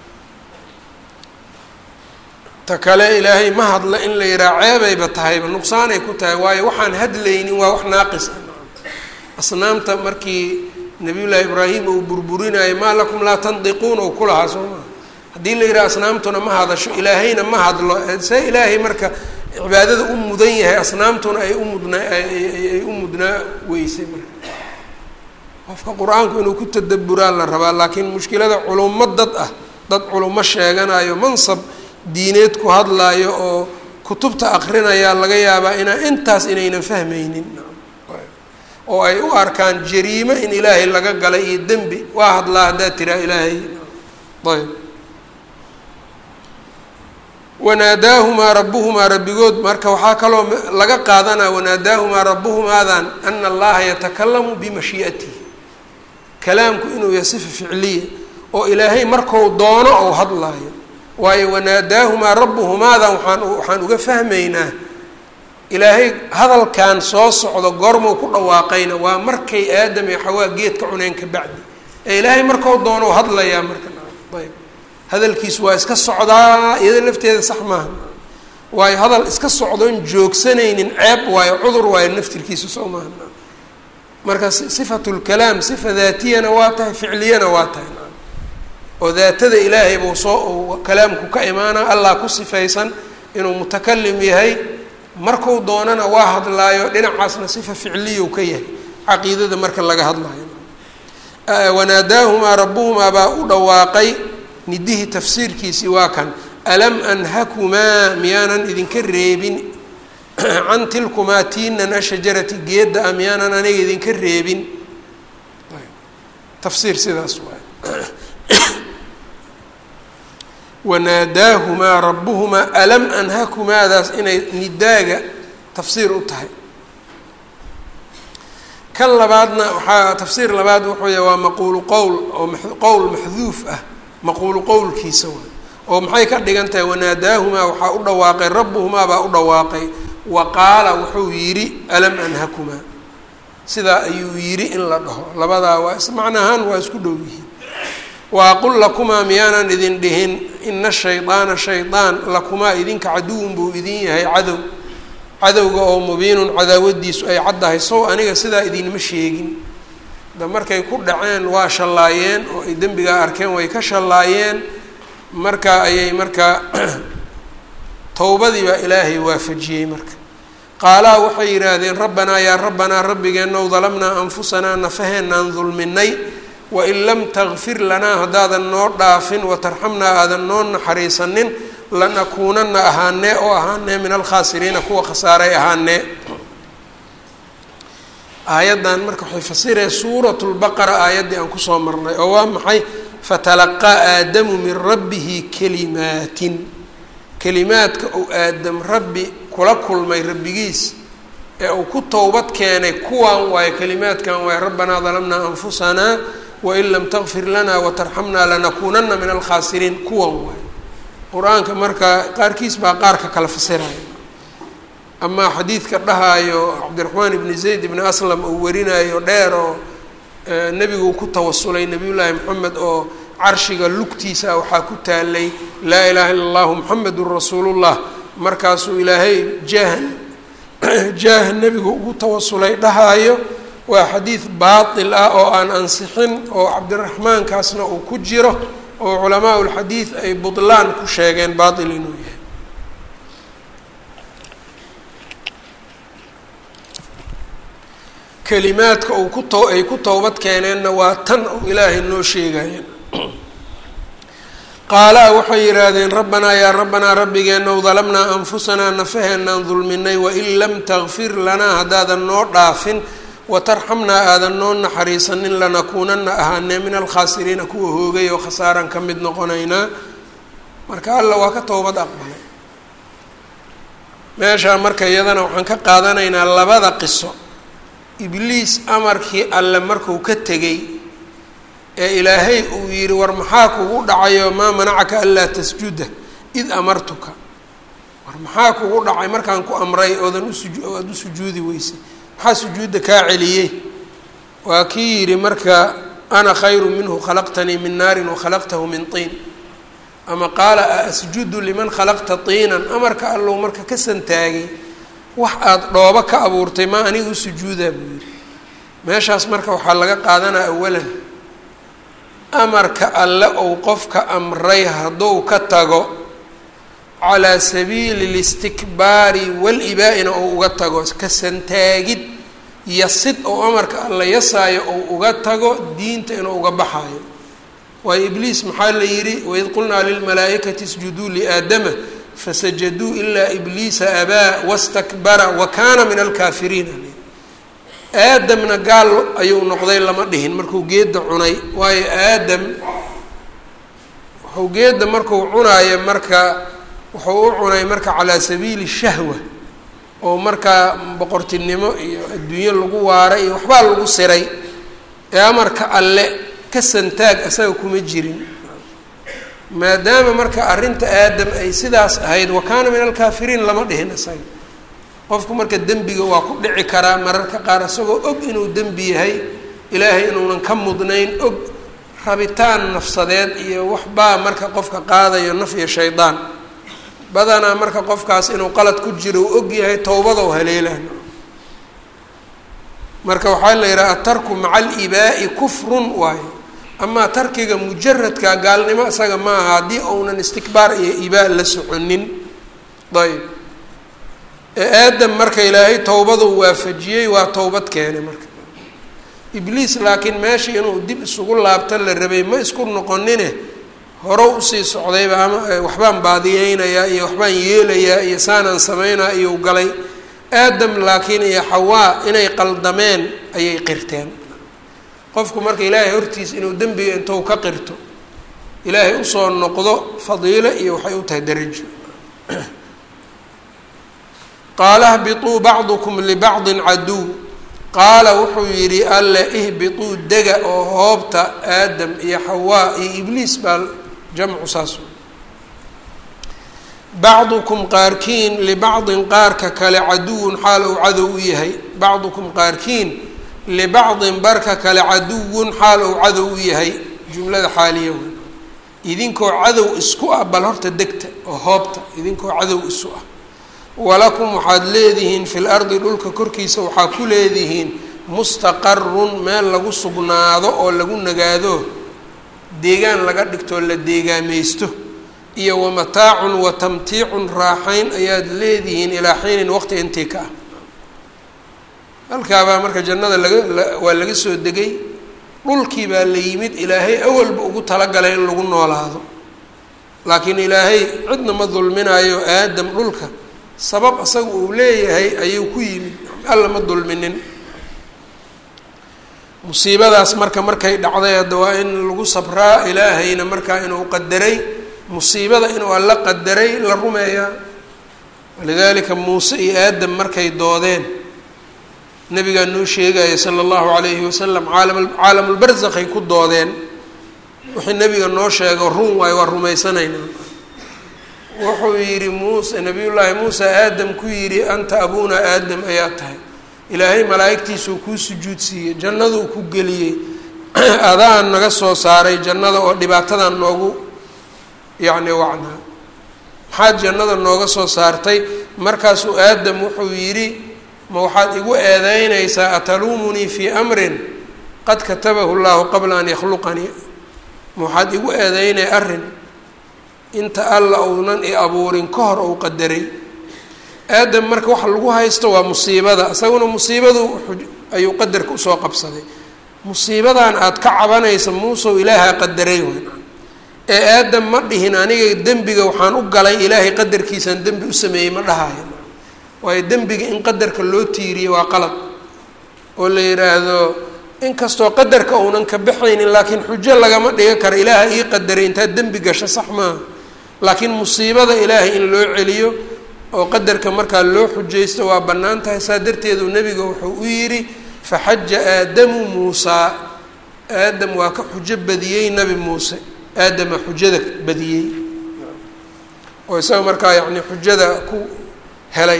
ta kale ilaahay ma hadla in la yidhaha ceebayba tahayba nuqsaanay ku tahay waayo waxaan hadlaynin waa wax naaqis ah asnaamta markii nabiyullaahi ibraahim uu burburinayo maa lakum laa tandiquun ou ku lahaa soo maa haddii la yidhaha asnaamtuna ma hadasho ilaahayna ma hadlo see ilaahay marka cibaadada u mudan yahay asnaamtuna ay u mudnaa ay u mudnaa weysay marka qofka qur-aanku inuu ku tadaburaa la rabaa laakiin mushkilada culummo dad ah dad culummo sheeganayo mansab diineed ku hadlaayo oo kutubta akrinayaa laga yaabaa inaa intaas inaynan fahmaynin oo ay u arkaan jariimo in ilaahay laga galay iyo dembi waa hadlaa haddaad tiraa ilaahay ayb wanaadaahumaa rabbuhumaa rabbigood marka waxaa kaloo laga qaadanaa wanaadaahumaa rabbuhumaadan ana allaha yatakalamu bimashii'atihi kalaamku inuu yahay sifa ficliya oo ilaahay marku doono ou hadlaayo waayo wanaadaahumaa rabbuhumaadan waaan waxaan uga fahmaynaa ilaahay hadalkan soo socdo goormuu ku dhawaaqayna waa markay aadam iyo xawaa geedka cuneen ka bacdi ee ilaahay markau doono hadlayaa marka ayb hadalkiisu waa iska socdaa iyada lafteeda sax maaha waayo hadal iska socdoon joogsanaynin ceeb waayo cudur waayo naftirkiisu soo maaha marka sifatu lkalaam sifa daatiyana waa tahay ficliyana waa tahay oo daatada ilaahay buu soo kalaamku ka imaana allah ku sifaysan inuu mutakalim yahay marku doonana waa hadlaayo dhinacaasna sifa ficliyu ka yahay caqiidada marka laga hadlaayo wanaadaahumaa rabbuhumaa baa u dhawaaqay nidihii tafsiirkiisii waa kan alam anhakumaa miyaanan idinka reebin can tilkumaa tiinan ashajarati geedda a miyaanan aniga idinka reebin tafsiir sidaas waay wanaadaahumaa rabbuhumaa alam anhakumaadaas inay nidaaga tafsiir u tahay kan labaadna waxaa tafsiir labaad wuxuu yahay waa maquulu qowl oo qowl maxduuf ah maquulu qowlkiisa waay oo maxay ka dhigan tahay wanaadaahumaa waxaa u dhawaaqay rabbuhumaa baa u dhawaaqay wa qaala wuxuu yidhi alam anhakumaa sidaa ayuu yidhi in la dhaho labadaa waa ismacnahaan waa isku dhow yihiin waaqul lakumaa miyaanan idin dhihin ina shaydaana shaydaan lakumaa idinka caduwun buu idin yahay cadow cadowga oo mubiinun cadaawadiisu ay caddahay sow aniga sidaa idinma sheegin da markay ku dhaceen waa shallaayeen oo ay dembigaa arkeen way ka shallaayeen marka ayay markaa towbadii baa ilaahay waafajiyey marka qaalaa waxay yidhaahdeen rabbanaa yaa rabbanaa rabbigeenow dalamnaa anfusanaa nafaheenaan dulminay wain lam takfir lanaa haddaadan noo dhaafin watarxamnaa aadan noo naxariisanin lanakuunana ahaanee oo ahaanee min alkhaasiriina kuwa khasaaray ahaanee aayaddan marka waxay fasiree suurat lbaqara aayaddii aan kusoo marnay oo waa maxay fatalaqaa aadamu min rabbihi kalimaatin kelimaadka uu aadam rabbi kula kulmay rabbigiis ee uu ku towbad keenay kuwan waayo kelimaadkan waayo rabbanaa dalamnaa anfusanaa wain lam takfir lanaa watarxamnaa lanakuunana min alkhaasiriin kuwan waayo qur-aanka marka qaarkiis baa qaarka kala fasiraya amaa xadiidka dhahaayo cabdiraxmaan ibni zayd ibni aslam uu warinayo dheer oo nebigu ku tawasulay nebiyullaahi moxamed oo carshiga lugtiisa waxaa ku taalay laa ilaaha illa allahu muxamedun rasuulullah markaasuu ilaahay jaah jaah nebigu ugu tawasulay dhahaayo waa xadiid baatil ah oo aan ansixin oo cabdiraxmaankaasna uu ku jiro oo culamaa ulxadiid ay butlaan ku sheegeen baatil inuu yahay kelimaadka uu ku to ay ku towbad keeneenna waa tan uu ilaahay noo sheegaya qaalaa waxay yidhaahdeen rabbanaa yaa rabbanaa rabbigeenow dalamnaa anfusanaa nafaheenaan dulminay wain lam takfir lanaa haddaadan noo dhaafin watarxamnaa aadan noo naxariisanin lanakuunana ahaanee min alkhaasiriina kuwa hoogay oo khasaaran ka mid noqonaynaa marka alla waa ka towbad aqbalay meeshaa marka iyadana waxaan ka qaadanaynaa labada qiso ibliis amarkii alle marku ka tegey ee ilaahay uu yidhi war maxaa kugu dhacayo maa manacaka anlaa tasjuda id amartuka war maxaa kugu dhacay markaan ku amray oodan usuju aada u sujuudi weysay maxaa sujuudda kaa celiyey waa kii yidhi marka ana khayru minhu khalaqtanii min naarin wakhalaqtahu min tiin ama qaala a asjudu liman khalaqta tiinan amarka allow marka ka santaagay wax aada dhoobo ka abuurtay maa aniga u sujuudaa buu yidhi meeshaas marka waxaa laga qaadanaa awalan amarka alle ou qofka amray hadduu ka tago calaa sabiili listikbaari walibaa-ina ou uga tago ka santaagid yasid ou amarka alla yasaayo ou uga tago diinta inuu uga baxaayo waayo ibliis maxaa la yidhi waid qulnaa lilmalaa'ikati isjuduu liaadama fasajaduu ilaa ibliisa abaa wastakbara wa kaana min alkaafiriin aadamna gaal ayuu noqday lama dhihin markuu geedda cunay waayo aadam wuxuu geedda markuu cunaayo marka wuxuu u cunay marka calaa sabiili shahwa oo markaa boqortinimo iyo adduunyo lagu waaray iyo waxbaa lagu siray ee amarka alle ka santaag asaga kuma jirin maadaama marka arrinta aadam ay sidaas ahayd wa kaana min alkaafiriin lama dhihin isaga qofku marka dembiga waa ku dhici karaa mararka qaar isagoo og inuu dembi yahay ilaahay inuunan ka mudnayn og rabitaan nafsadeed iyo waxbaa marka qofka qaadayo naf iyo shaydaan badanaa marka qofkaas inuu qalad ku jiro uu og yahay towbadow haleelaan marka waxaa la yidhaha atarku maca alibaa'i kufrun waayo amaa tarkiga mujaradka gaalnimo isaga ma aha haddii uunan istikbaar iyo ibaa la soconin ayb aadam marka ilaahay towbadu waafajiyey waa towbad keenay marka ibliis laakiin meesha inuu dib isugu laabta la rabay ma isku noqonine hore usii socdayba ama waxbaan baadiyeynayaa iyo waxbaan yeelayaa iyo saanaan samaynaa iyou galay aadam laakiin iyo xawaa inay qaldameen ayay qirteen qofku marka ilaahay hortiisa inuu dembiga intou ka qirto ilaahay usoo noqdo fadiilo iyo waxay u tahay darajo qaala hbiطuu bacdukum libacdin caduw qaala wuxuu yidhi alle ihbiطuu dega oo hoobta aadam iyo xawaa iyo ibliis baa jamcu saas bacdukum qaarkiin libacdin qaarka kale caduwun xaal uu cadow u yahay bacdukum qaarkiin libacdin barka kale caduwun xaal uu cadow u yahay jumlada xaaliya wey idinkoo cadow isku ah bal horta degta oo hoobta idinkoo cadow isu ah walakum waxaad leedihiin fi lardi dhulka korkiisa waxaa ku leedihiin mustaqarun meel lagu sugnaado oo lagu nagaado deegaan laga dhigtoo la deegaamaysto iyo wamataacun wa tamtiicun raaxayn ayaad leedihiin ilaa xiinin waqti intii ka ah halkaabaa marka jannada laga waa laga soo degay dhulkii baa la yimid ilaahay awalba ugu talagalay in lagu noolaado laakiin ilaahay cidna ma dulminayo aadam dhulka sabab asaga uu leeyahay ayuu ku yimid alla ma dulminin musiibadaas marka markay dhacday hadda waa in lagu sabraa ilaahayna markaa inuu qadaray musiibada inuu alla qadaray la rumeeyaa walidaalika muuse iyo aadam markay doodeen nabigaa noo sheegaya sala allahu calayhi wasalam caalam caalamulbarzakhay ku doodeen wixii nabiga noo sheego run waayo waa rumaysanaynaa wuxuu yidhi muuse nabiyullaahi muuse aadam ku yidhi anta abuuna aadam ayaa tahay ilaahay malaa'igtiisuu kuu sujuudsiiyey jannaduu ku geliyey adaan naga soo saaray jannada oo dhibaatadan noogu yacni wacnaa maxaad jannada nooga soo saartay markaasuu aadam wuxuu yidhi ma waxaad igu eedeynaysaa ataluumunii fii amrin qad katabahu llaahu qabla an yakhluqanii ma waxaad igu eedeynay arrin inta alla uunan i abuurin ka hor ou qadaray aadam marka waxa lagu haysto waa musiibada isaguna musiibadu ayuu qadarka usoo qabsaday musiibadan aada ka cabanaysa muusow ilaahaa qadaray wn ee aadam ma dhihin aniga dembiga waxaan u galay ilaahay qadarkiisaan dembi u sameeyey ma dhahayo waayo dembiga in qadarka loo tiiriyo waa qalad oo la yidhaahdo inkastoo qadarka uunan ka baxaynin laakiin xujo lagama dhiga karo ilaaha ii qadaray intaad dembi gasho sax maaha laakiin musiibada ilaahay in loo celiyo oo qadarka markaa loo xujaysto waa bannaan tahay saa darteedu nebiga wuxuu u yidhi faxaja aadamu muusaa aadam waa ka xujo badiyey nebi muuse aadama xujada badiyey oo isaga markaa yacni xujada ku helay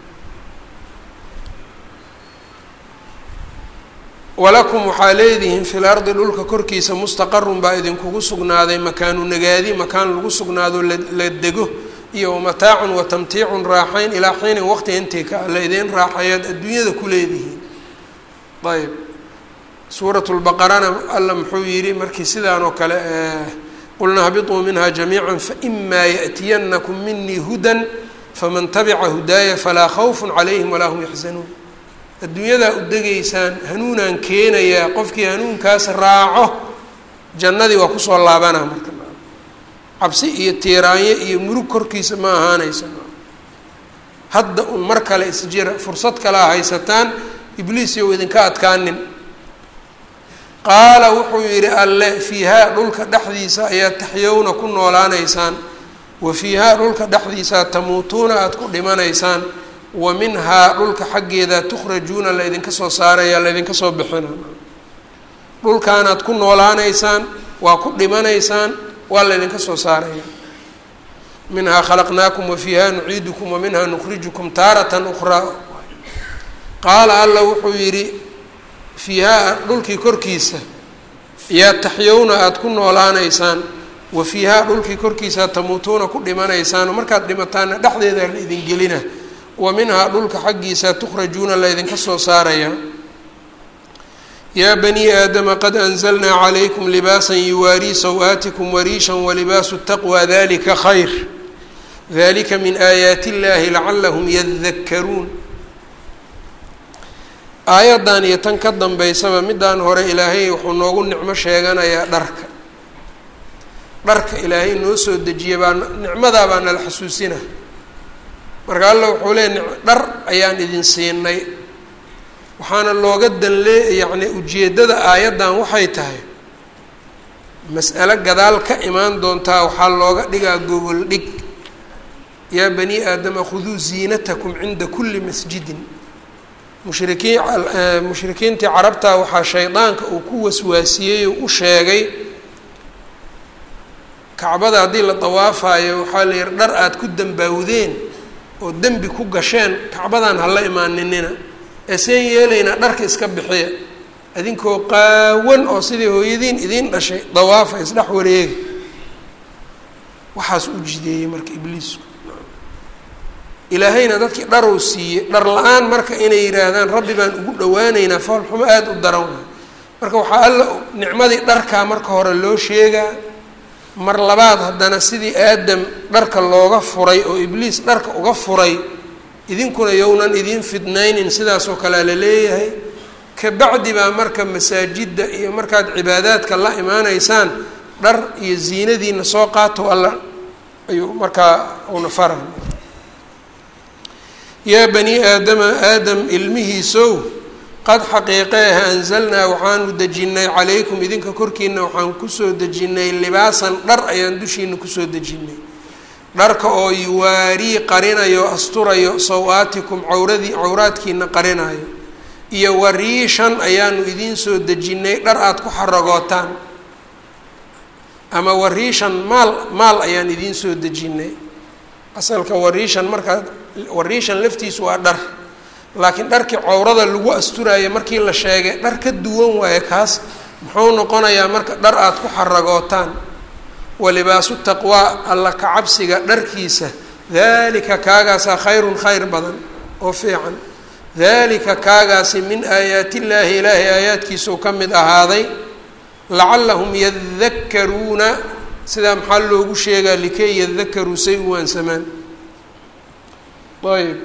walakum waxaa leedihiin fi lardi dhulka korkiisa mustaqarun baa idinkugu sugnaaday makaanu nagaadi makaan lagu sugnaado la dego iyo wamataacun wa tamtiicun raaxayn ilaa xiinin waqti intii ka la idiin raaxayaad adduunyada ku leedihiin ayb suurat lbaqarana alla muxuu yidhi markii sidaan oo kale qulna habiطuu minha jamiica faإma yaأtiyanakum minii hudan faman tabica hudaaya falaa khawf calayhim walaa hum yaxzanuun adduunyadaa u degaysaan hanuunaan keenayaa qofkii hanuunkaas raaco jannadii waa kusoo laabanaa marka cabsi iyo tiiraanyo iyo murug korkiisa ma ahaanaysa hadda un mar kale isjira fursad kalea haysataan ibliis yow idinka adkaanin qaala wuxuu yidhi alle fiihaa dhulka dhexdiisa ayaa taxyowna ku noolaanaysaan wa fiihaa dhulka dhexdiisaa tamuutuuna aada ku dhimanaysaan wa minhaa dhulka xaggeeda tukhrajuuna la ydinka soo saaraya la ydinka soo bixina dhulkaanaad ku noolaanaysaan waa ku dhimanaysaan waa la ydinka soo saaraya minhaa khalaqnaakum wa fiiha nuciidukum wa minhaa nukhrijukum taaratan ukhraa qaala alla wuxuu yidhi fiihaa dhulkii korkiisa yaa taxyowna aada ku noolaanaysaan wa fiihaa dhulkii korkiisa tamuutuuna ku dhimanaysaan markaad dhimataana dhexdeeda la idin gelina wa minhaa dhulka xaggiisa tukhrajuuna la ydinka soo saaraya yaa banii aadama qad anzalnaa calaykum libaasan yuwaarii saw-aatikum wariishan walibaasu taqwa dalika khayr dalika min aayaati illahi lacalahum yadakkaruun aayaddan iyo tan ka dambeysaba middaan hore ilaahay wuxuu noogu nicmo sheeganayaa dharka dharka ilaahay noo soo dejiya baa nicmadaa baa nala xasuusina marka alla wuxuu leey dhar ayaan idin siinay waxaana looga danlee yacni ujeeddada aayaddan waxay tahay mas'alo gadaal ka imaan doontaa waxaa looga dhigaa gogol dhig yaa bani aadama khuduu ziinatakum cinda kulli masjidin mushrikiin mushrikiintii carabtaa waxaa shaydaanka uu ku waswaasiyey oo u sheegay kacbada haddii la dawaafayo waxaa la yihi dhar aada ku dambaawdeen oo dembi ku gasheen kacbadan hala imaaninina ee seen yeelaynaa dharka iska bixiya idinkoo qaawan oo sidii hooyadiin idiin dhashay dawaafa isdhex wareega waxaas u jideeyey marka ibliisku ilaahayna dadkii dharow siiyey dhar la-aan marka inay yidhaahdaan rabbi baan ugu dhawaaneynaa foolxumo aada u daran waay marka waxaa alla nicmadii dharkaa marka hore loo sheegaa mar labaad haddana sidii aadam dharka looga furay oo ibliis dharka uga furay idinkuna yownan idiin fidnaynin sidaasoo kalea la leeyahay kabacdi baa marka masaajidda iyo markaad cibaadaadka la imaanaysaan dhar iyo ziinadiina soo qaato alla ayuu markaa una fara yaa bani aadama aadam ilmihiisow qad xaqiiqeeha anzalnaa waxaanu dejinnay calaykum idinka korkiina waxaan kusoo dejinnay libaasan dhar ayaan dushiina kusoo dejinnay dharka oo yuwaarii qarinayo asturayo saw-aatikum cawradii cawraadkiina qarinayo iyo wariishan ayaanu idiin soo dejinnay dhar aada ku xaragootaan ama wariishan maal maal ayaan idiin soo dejinnay asalka wariishan markaa wariishan laftiisu waa dhar laakiin dharkii cawrada lagu asturayo markii la sheegay dhar ka duwan waaye kaas muxuu noqonayaa marka dhar aada ku xaragootaan walibaasu taqwaa alla ka cabsiga dharkiisa daalika kaagaasaa khayrun khayr badan oo fiican daalika kaagaasi min aayaati illaahi ilaahay aayaadkiisuu ka mid ahaaday lacallahum yadakkaruuna sidaa maxaa loogu sheegaa likay yadakaruu say u waansamaan ayb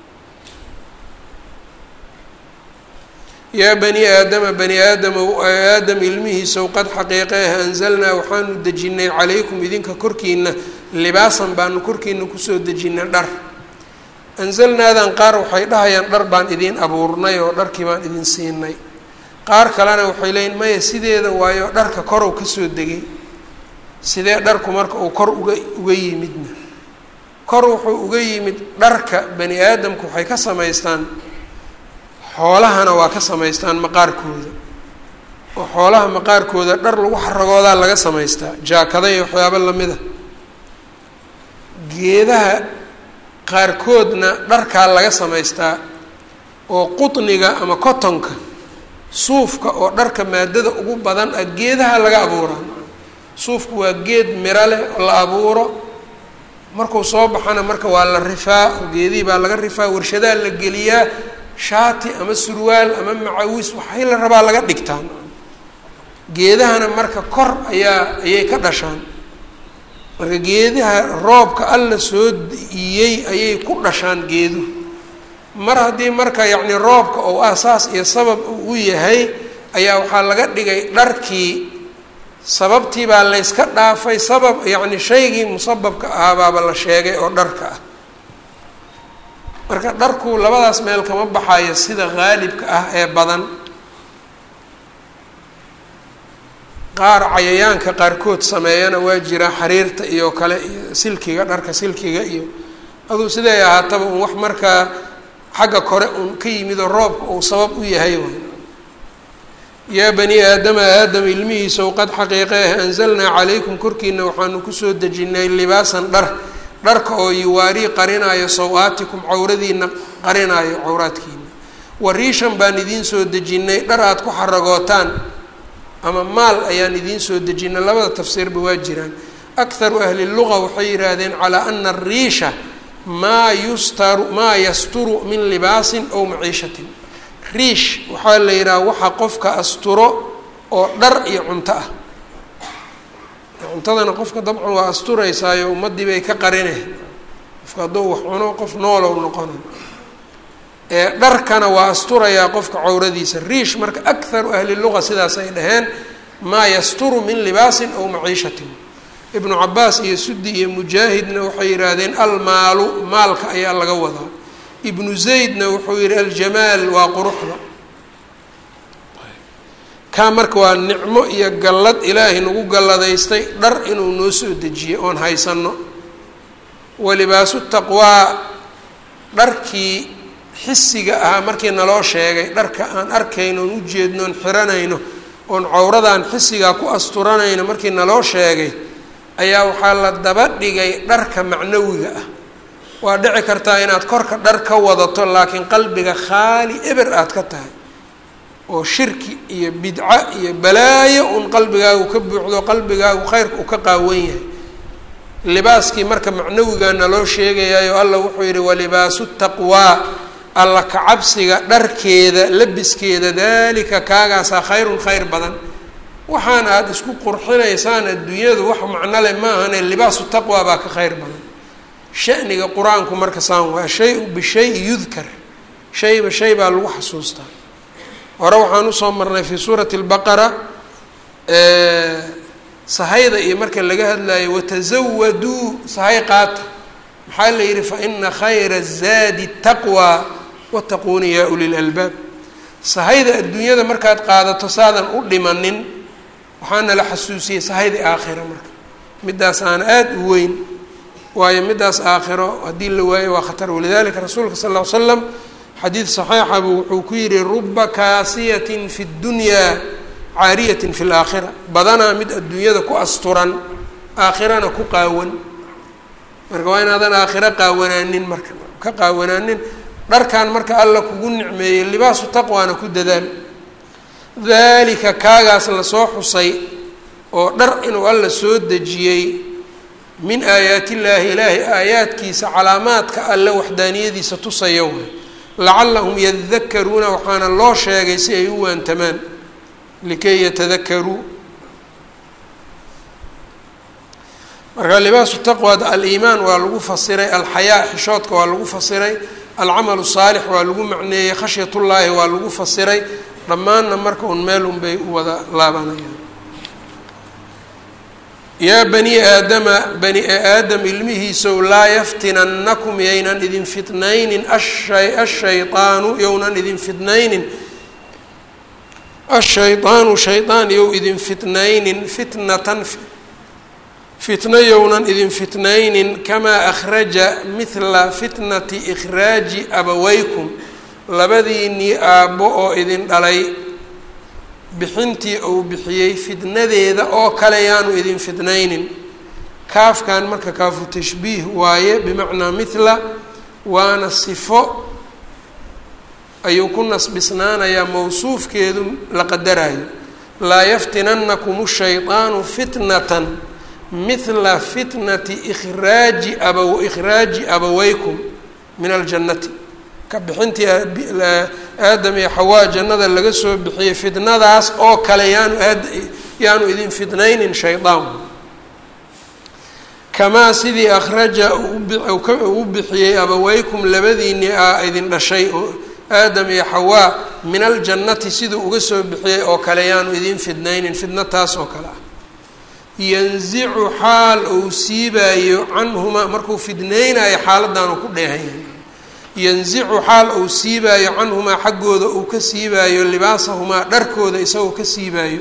yaa bani aadama bani aadamow aadam ilmihiisow qad xaqiiqeeh anzalnaa waxaanu dejinnay calaykum idinka korkiina libaasan baanu korkiina kusoo dejinnay dhar anzalnaadan qaar waxay dhahayaan dhar baan idiin abuurnay oo dharkii baan idin siinay qaar kalena waxay leeyiin maya sideeda waayo dharka korow kasoo degay sidee dharku marka uu kor uga uga yimidna kor wuxuu uga yimid dharka bani aadamku waxay ka samaystaan xoolahana waa ka samaystaan maqaarkooda oo xoolaha maqaarkooda dhar lagu xaragoodaa laga samaystaa jaakada iyo waxyaabo lamid a geedaha qaarkoodna dharkaa laga samaystaa oo qutniga ama cotonka suufka oo dharka maadada ugu badan ah geedaha laga abuuraa suufku waa geed miro leh oo la abuuro markuu soo baxana marka waa la rifaa geedihii baa laga rifaa warshadaa la geliyaa shaati ama surwaal ama macawis waxay la rabaa laga dhigtaan geedahana marka kor ayaa ayay ka dhashaan marka geedaha roobka alla soo diiyey ayay ku dhashaan geeduhu mar haddii marka yacni roobka ou asaas iyo sabab u yahay ayaa waxaa laga dhigay dharkii sababtii baa layska dhaafay sabab yacni shaygii musababka ahaabaaba la sheegay oo dharka ah marka dharku labadaas meel kama baxayo sida haalibka ah ee badan qaar cayayaanka qaarkood sameeyana waa jiraa xariirta iyo kale iyo silkiga dharka silkiga iyo aduu siday ahaataba un wax markaa xagga kore uun ka yimid oo roobka uu sabab u yahay way yaa bani aadama aadam ilmihiisaw qad xaqiiqe ah anzalnaa calaykum korkiina waxaanu kusoo dejinay libaasan dhar dharka oo yuwaarii qarinaayo saw-aatikum cawradiina qarinaayo cawraadkiina wariishan baan idiin soo dejinnay dhar aada ku xaragootaan ama maal ayaan idiin soo dejinay labada tafsiirba waa jiraan akharu ahli luga waxay yidhaahdeen calaa ana ariisha maa yustaru maa yasturu min libaasin ow maciishatin riish waxaa la yidhaha waxa qofka asturo oo dhar iyo cunto ah cuntadana qofka dabcan waa asturaysaayo ummaddii bay ka qarinay qofka hadduu wax cuno qof noolow noqona ee dharkana waa asturayaa qofka cawradiisa riish marka akharu ahli luga sidaas ay dhaheen maa yasturu min libaasin ow maciishatin ibnu cabaas iyo sudi iyo mujaahidna waxay yidhaahdeen almaalu maalka ayaa laga wadaa ibnu zaydna wuxuu yihi aljamaal waa quruxda kaa marka waa nicmo iyo gallad ilaahay nagu galladaystay dhar inuu noo soo dejiyey oon haysano walibaasu taqwaa dharkii xisiga ahaa markii naloo sheegay dharka aan arkayno oon ujeedno oon xiranayno oon cawradaan xisigaa ku asturanayno markii naloo sheegay ayaa waxaa la daba dhigay dharka macnawiga ah waa dhici kartaa inaad korka dhar ka wadato laakiin qalbiga khaali eber aad ka tahay oo shirki iyo bidco iyo balaayo un qalbigaagu ka buuxdo qalbigaagu khayrka uu ka qaawan yahay libaaskii marka macnawigaa naloo sheegayayo alla wuxuu yidhi walibaasu taqwaa alla kacabsiga dharkeeda labiskeeda daalika kaagaasaa khayrun khayr badan waxaan aada isku qurxinaysaan adduunyadu wax macno leh maahane libaasu taqwa baa ka khayr badan shaniga qur-aanku marka saan waa shay-u bishay yudkar shayba shay baa lagu xasuustaa hore waxaan usoo marnay fii suurati اlbaqara sahayda iyo marka laga hadlayo watazawaduu sahay qaata maxaa la yihi faina khayra الzaadi taqwى wataquuni ya uli lalbaab sahayda adduunyada markaad qaadato saadan u dhimanin waxaana la xasuusiyey sahayda aakhira marka midaas aan aada u weyn waayo midaas aakhiro haddii la waayo waa khatar walidalika rasuulka sal ll ly slam xadiid saxiixabu wuxuu ku yihi ruba kaasiyatin fi ddunyaa caariyatin fi laakhira badanaa mid adduunyada ku asturan aakhirana ku qaawan marka waa inaadan aakhiro qaawanaanin marka ka qaawanaanin dharkan marka alla kugu nicmeeyey libaasu taqwaana ku dadaal dalika kaagaas lasoo xusay oo dhar inuu alla soo dejiyey min aayaati illaahi ilaahay aayaadkiisa calaamaadka alle waxdaaniyadiisa tusaya way lacallahum yadakaruuna waxaana loo sheegay si ay u waantamaan likay yatadakaruu marka libaasu taqwad aliimaan waa lagu fasiray alxayaa xishoodka waa lagu fasiray alcamalu saalix waa lagu macneeyey khashyatullaahi waa lagu fasiray dhammaanna marka un meel un bay u wada laabanayaan yaa bani aadama bani aadam ilmihiisow laa yaftinannakum yaynan idin fitnaynin asha ashaydaanu yownan idin fitnaynin ashaydaanu shaydaan yow idin fitnaynin fitnatan fitno yownan idin fitnaynin kamaa akhraja mithla fitnati ikhraaji abawaykum labadiinnii aabbo oo idin dhalay bixintii uu bixiyey fidnadeeda oo kale yaanu idin fidnaynin kaafkan marka kaafu tashbiih waaye bimacnaa mithla waana sifo ayuu ku nasbisnaanayaa mawsuufkeedu la qadarayo laa yaftinanakum shayطaanu fitnatan mithla fitnati ikhraaji aba ikhraaji abaweykum min aljannati ka bixintii aadam iyo xawaa jannada laga soo bixiyey fitnadaas oo kale yaanu aad yaanu idin fitnaynin shaydaan kamaa sidii akhraja uu bixiyey abaweykum labadiinii a idin dhashay oo aadam iyo xawaa min aljannati siduu uga soo bixiyey oo kale yaanu idin fidnaynin fidna taas oo kale ah yanzicu xaal uu siibaayo canhumaa markuu fidnaynayo xaaladdaanu ku dheehanyahay yanzicu xaal uu siibaayo canhumaa xaggooda uu ka siibaayo libaasahumaa dharkooda isagoo ka siibaayo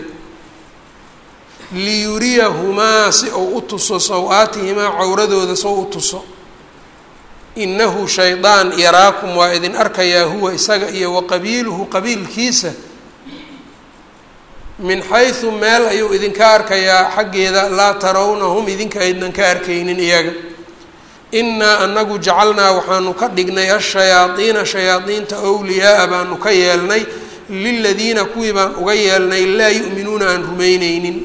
liyuriyahumaa si uu u tuso saw-aatihimaa cawradooda sow u tuso inahu shaydaan yaraakum waa idin arkayaa huwa isaga iyo wa qabiiluhu qabiilkiisa min xaysu meel ayuu idinka arkayaa xaggeeda laa tarawnahum idinka aydnan ka arkaynin iyaga innaa anagu jacalnaa waxaanu ka dhignay ashayaadiina shayaadiinta wliyaaa baanu ka yeelnay liladiina kuwii baan uga yeelnay laa yu'minuuna aan rumayneynin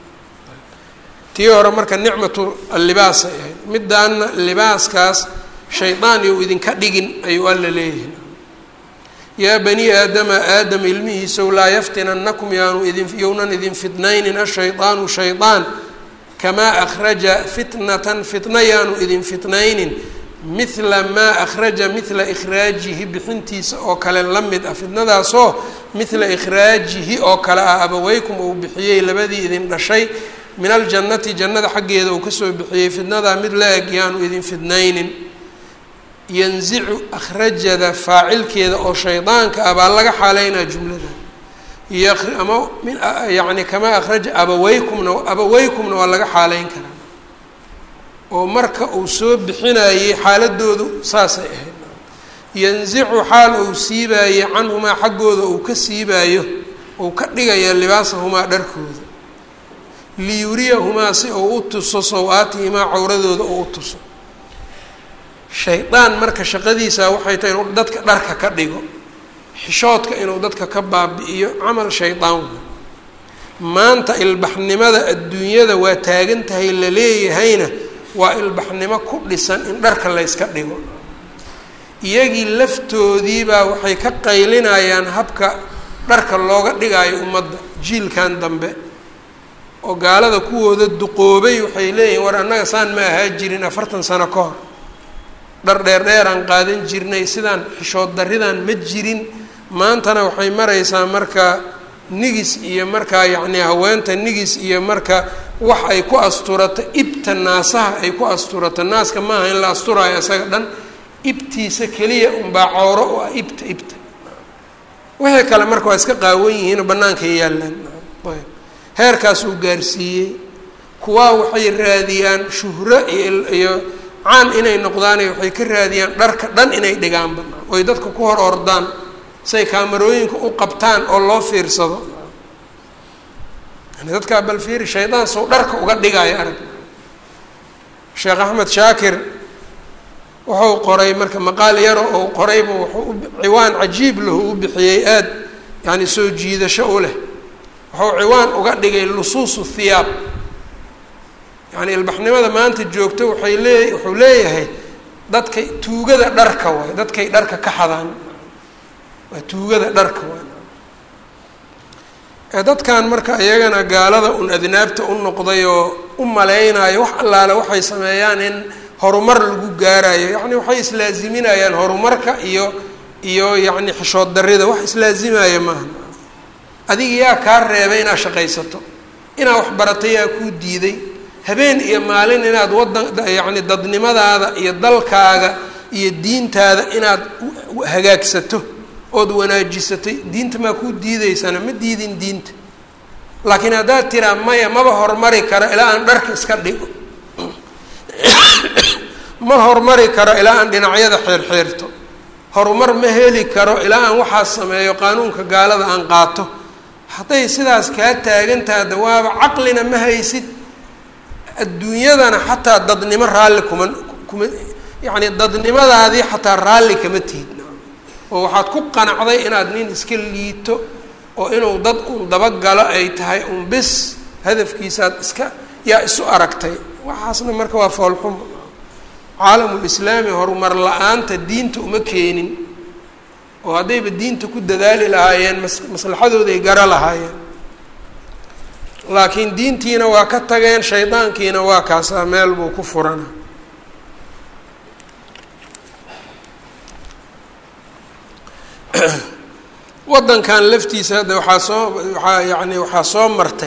tii hore marka nicmatu allibaasay ahayd midaana libaaskaas shaydaan you idinka dhigin ayuu alla leeyahay yaa bani aadama aadam ilmihiisow laa yaftinannakum yaanu idin yownan idin fitnaynin ashaydaanu shaydaan kamaa akhraja fitnatan fitna yaanu idin fitnaynin mithla maa akhraja mithla ikhraajihi bixintiisa oo kale la mid ah fitnadaasoo mithla ikhraajihi oo kale ah abaweykum uu bixiyey labadii idin dhashay min aljannati jannada xaggeeda uu kasoo bixiyey fitnadaa mid la eg yaanu idin fidnaynin yanzicu akhrajada faacilkeeda oo shaydaanka ah baa laga xaaleynaa jumlada ama yani kamaa akhraja abaweykumna abaweykumna waa laga xaaleyn karaa oo marka uu soo bixinayey xaaladoodu saasay ahayd yanzicu xaal uu siibaayey canhumaa xaggooda uu ka siibaayo uu ka dhigaya libaasahumaa dharkooda liyuriyahumaa si uu u tuso saw-aatihimaa cawradooda uu u tuso shaydaan marka shaqadiisa waxay tahay inuu dadka dharka ka dhigo xishoodka inuu dadka ka baabi-iyo camal shaydaan wey maanta ilbaxnimada adduunyada waa taagan tahay la leeyahayna waa ilbaxnimo ku dhisan in dharka layska dhigo iyagii laftoodiibaa waxay ka qaylinayaan habka dharka looga dhigaayo ummadda jiilkan dambe oo gaalada kuwooda duqoobay waxay leeyihin war annaga saan ma ahaa jirin afartan sano ka hor dhar dheer dheeraan qaadan jirnay sidaan xishood darridaan ma jirin maantana waxay maraysaa marka nigis iyo markaa yacni haweenta nigis iyo marka wax ay ku asturato ibta naasaha ay ku asturato naaska maaha in la asturaayo isaga dhan ibtiisa keliya unbaa cawro u ah ibta ibta wixii kale marka waa iska qaawan yihiinoo bannaankay yaallaan ayb heerkaas uu gaarsiiyey kuwaa waxay raadiyaan shuhro iyo iyo caan inay noqdaane waxay ka raadiyaan dharka dhan inay dhigaan banaan oy dadka ku hor ordaan say kaamarooyinka u qabtaan oo loo fiirsado yani dadkaa bal fiiri shaydaan sow dharka uga dhigaayo arag sheekh axmed shaakir wuxuu qoray marka maqaal yaro ou qorayba wuxuu ciwaan cajiib lahu u bixiyey aada yani soo jiidasho u leh wuxuu ciwaan uga dhigay lusuusu thiyaab yani ilbaxnimada maanta joogto waxay lee wuxuu leeyahay dadkay tuugada dharka waay dadkay dharka ka xadaan waa tuugada dharka waay dadkan marka iyagana gaalada un adnaabta u noqday oo u maleynayo wax allaale waxay sameeyaan in horumar lagu gaarayo yacni waxay islaaziminayaan horumarka iyo iyo yacni xishood darrida wax islaazimaya maaha adiga yaa kaa reebay inaad shaqaysato inaad wax baratay yaa kuu diiday habeen iyo maalin inaad wadan yacni dadnimadaada iyo dalkaaga iyo diintaada inaad hagaagsato ood wanaajisatay diinta maa kuu diideysana ma diidin diinta laakiin haddaad tiraa maya maba horumari karo ilaa aan dharka iska dhigo ma horumari karo ilaa aan dhinacyada xeerxeerto horumar ma heli karo ilaa aan waxaas sameeyo qaanuunka gaalada aan qaato hadday sidaas kaa taagantaha da waaba caqlina ma haysid adduunyadana xataa dadnimo raalli kuma kuma yacni dadnimadaadii xataa raalli kama tihid oo waxaad ku qanacday inaad nin iska liito oo inuu dad uun dabagalo ay tahay un bis hadafkiisaad iska yaa isu aragtay waxaasna marka waa foolxumo caalamulislaami horumar la-aanta diinta uma keenin oo haddayba diinta ku dadaali lahaayeen mas maslaxadooday gara lahaayeen laakiin diintiina waa ka tageen shaydaankiina waa kaasaa meel buu ku furana waddankan laftiisa hadda waxaa soo waxaa yacni waxaa soo martay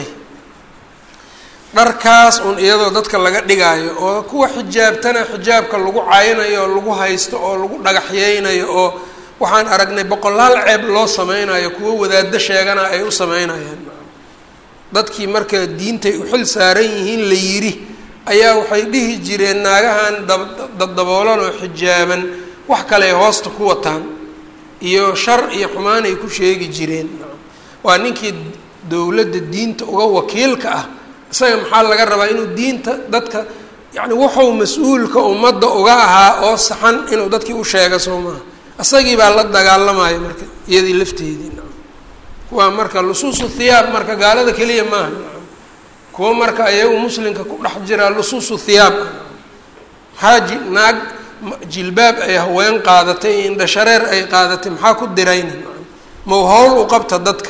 dharkaas un iyadoo dadka laga dhigaayo oo kuwa xijaabtana xijaabka lagu caynayo oo lagu haysto oo lagu dhagaxyeynayo oo waxaan aragnay boqolaal ceeb loo sameynayo kuwo wadaaddo sheegana ay u sameynayaan dadkii marka diintay u xil saaran yihiin la yidhi ayaa waxay dhihi jireen naagahan daddaboolan oo xijaaban wax kale ay hoosta ku wataan iyo shar iyo xumaan ay ku sheegi jireen waa ninkii dowladda diinta uga wakiilka ah isaga maxaa laga rabaa inuu diinta dadka yacni wuxuu mas-uulka ummadda uga ahaa oo saxan inuu dadkii u sheega soo maaha isagii baa la dagaalamaya marka iyadii lafteedii kuwaa marka lusuusu thiyaab marka gaalada keliya maaha kuwa marka ayagu muslimka ku dhex jiraa lusuusu thiyaab xaaji naag jilbaab ay haween qaadatay iyo indhashareer ay qaadatay maxaa ku dirayna mau hawl u qabta dadka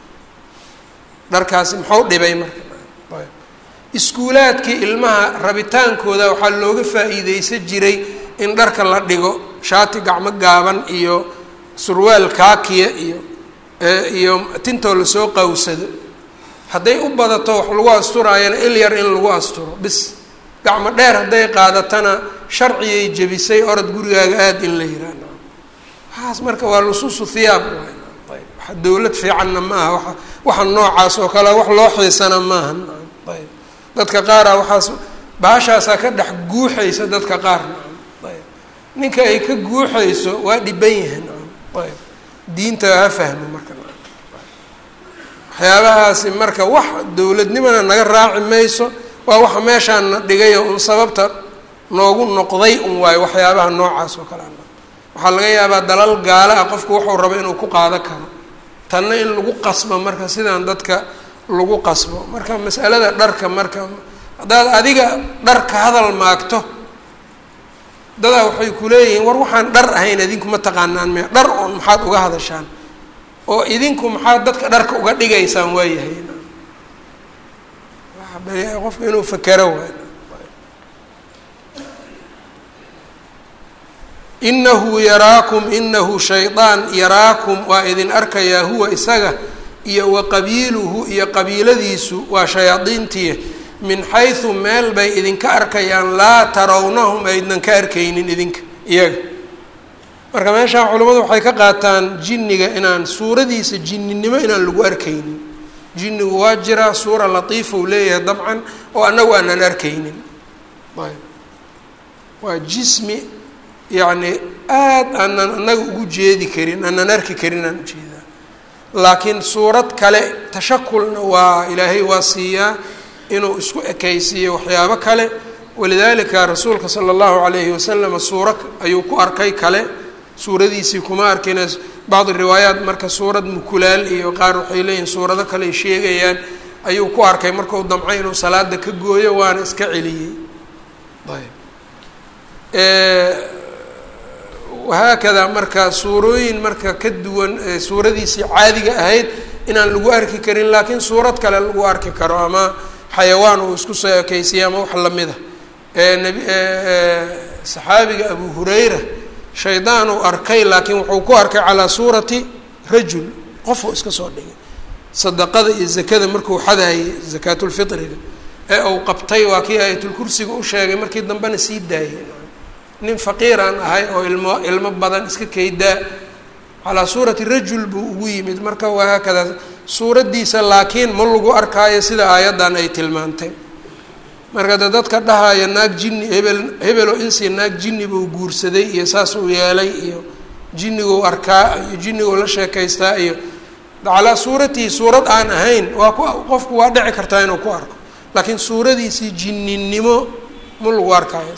dharkaasi maxau dhibay marka iskuulaadkii ilmaha rabitaankooda waxaa looga faa-iideysan jiray in dharka la dhigo shaati gacmo gaaban iyo surwaal kaakiya iyo iyo tintoo lasoo qawsado hadday u badato wax lagu asturaayana il yar in lagu asturo bis gacmo dheer hadday qaadatana sharciyay jebisay orod gurigaaga aada in la yihahdo waxaas marka waa lusuusu thiyaab ayb waxa dowlad fiicanna ma aha waa waxa noocaas oo kale wax loo xiisana maaha ayb dadka qaara waxaas baashaasaa ka dhex guuxaysa dadka qaar ayb ninka ay ka guuxayso waa dhiban yahan ayb diinta ha fahmo marka waxyaabahaasi marka wax dowladnimona naga raaci mayso waa waxa meeshaana dhigayo un sababta noogu noqday un waayo waxyaabaha noocaas oo kale waxaa laga yaabaa dalal gaalo ah qofku wuxuu rabo inuu ku qaado karo tanna in lagu qasbo marka sidaan dadka lagu qasbo marka masalada dharka marka haddaad adiga dharka hadal maagto dadaa waxay ku leeyihiin war waxaan dhar ahayn idinku ma taqaanaan me dhar oon maxaad uga hadashaan oo idinku maxaad dadka dharka uga dhigaysaan waayahay qofka inuu fakero waay inahu yaraakum inahu shaydaan yaraakum waa idin arkayaa huwa isaga iyo wa qabiiluhu iyo qabiiladiisu waa shayaadiintii min xaysu meel bay idinka arkayaan laa tarawnahum aydnan ka arkaynin idinka iyaga marka meeshaan culimmadu waxay ka qaataan jinniga inaan suuradiisa jinninimo inaan lagu arkaynin jinnigu waa jiraa suura latiifa uu leeyahay dabcan oo annagu aanan arkaynin ayb waa jismi yacni aada aanan annaga ugu jeedi karin aanan arki karin aan ujeedaa laakiin suurad kale tashakulna waa ilaahay waa siiyaa inuu isku ekaysiiyo waxyaabo kale walidaalika rasuulka sala allahu calayhi wasalam suuro ayuu ku arkay kale suuradiisii kuma arkina bacdi riwaayaat marka suurad mukulaal iyo qaar waxay leeyihin suurado kale ay sheegayaan ayuu ku arkay markuu damcay inuu salaada ka gooyo waana iska celiyey ayb wahaakadaa marka suurooyin marka ka duwan suuradiisii caadiga ahayd inaan lagu arki karin laakiin suurad kale lagu arki karo ama xayawaan uu isku soo ekeysiya ama wax lamid a nabi saxaabiga abu hurayra shaydaan uu arkay laakiin wuxuu ku arkay calaa suurati rajul qofuu iska soo dhigay sadaqada iyo zakada markuu xadaayay zakaatulfitriga ee uu qabtay waa kii aayatulkursiga u sheegay markii dambena sii daayay nin faqiiraan ahay oo ilmo ilmo badan iska kaydaa calaa suurati rajul buu ugu yimid marka wahaakadaa suuraddiisa laakiin ma lagu arkaayo sida aayaddan ay tilmaantay marka de dadka dhahaya naag jinni hebel hebelo insi naag jinni buu guursaday iyo saas uu yeelay iyo jinniguu arkaa iyo jinniguu la sheekaystaa iyo calaa suuratihi suurad aan ahayn waa ku qofku waa dhici kartaa inuu ku arko laakiin suuradiisii jinninimo ma lagu arkaayo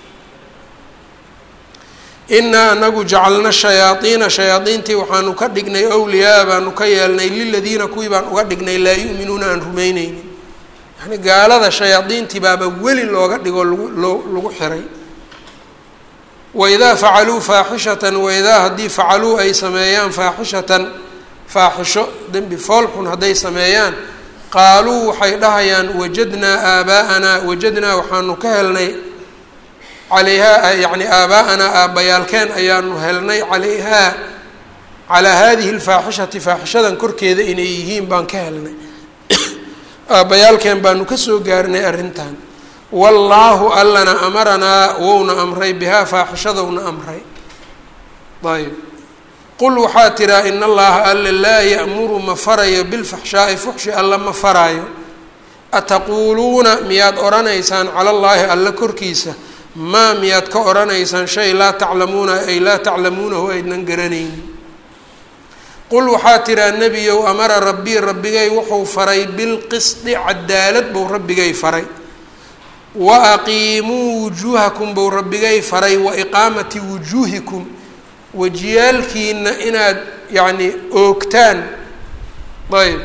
inaa anagu jacalna shayaaiina shayaadiintii waxaanu ka dhignay awliyaa baanu ka yeelnay liladiina kuwii baan uga dhignay laa yu'minuuna aan rumeyneynin yani gaalada shayaadiintii baaba weli looga dhigo lagu loo lagu xiray waidaa facaluu faaxishatan waidaa haddii facaluu ay sameeyaan faaxishatan faaxisho dembi foolxun hadday sameeyaan qaaluu waxay dhahayaan wajadnaa aabaa'anaa wajadnaa waxaanu ka helnay calayhaa yacni aabaa'anaa aabbayaalkeen ayaanu helnay calayhaa calaa haadihi lfaaxishati faaxishadan korkeeda inay yihiin baan ka helnay aabbayaalkeen baanu kasoo gaarnay arrintan wallaahu allana amaranaa wouna amray bihaa faaxishadowna amray ayb qul waxaa tiraa in allaha alla laa ya'muru ma farayo bilfaxshaa'i fuxshi alla ma faraayo ataquuluuna miyaad odhanaysaan cala allaahi alla korkiisa maa miyaad ka odhanaysaan shay laa taclamuuna ay laa taclamuunahu aydnan garanaynin qul waxaa tiraa nebiyow amara rabbii rabbigay wuxuu faray bilqisdi cadaalad buu rabbigay faray wa aqiimuu wujuuhakum buu rabbigay faray wa iqaamati wujuuhikum wajiyaalkiina inaad yacni oogtaan ayb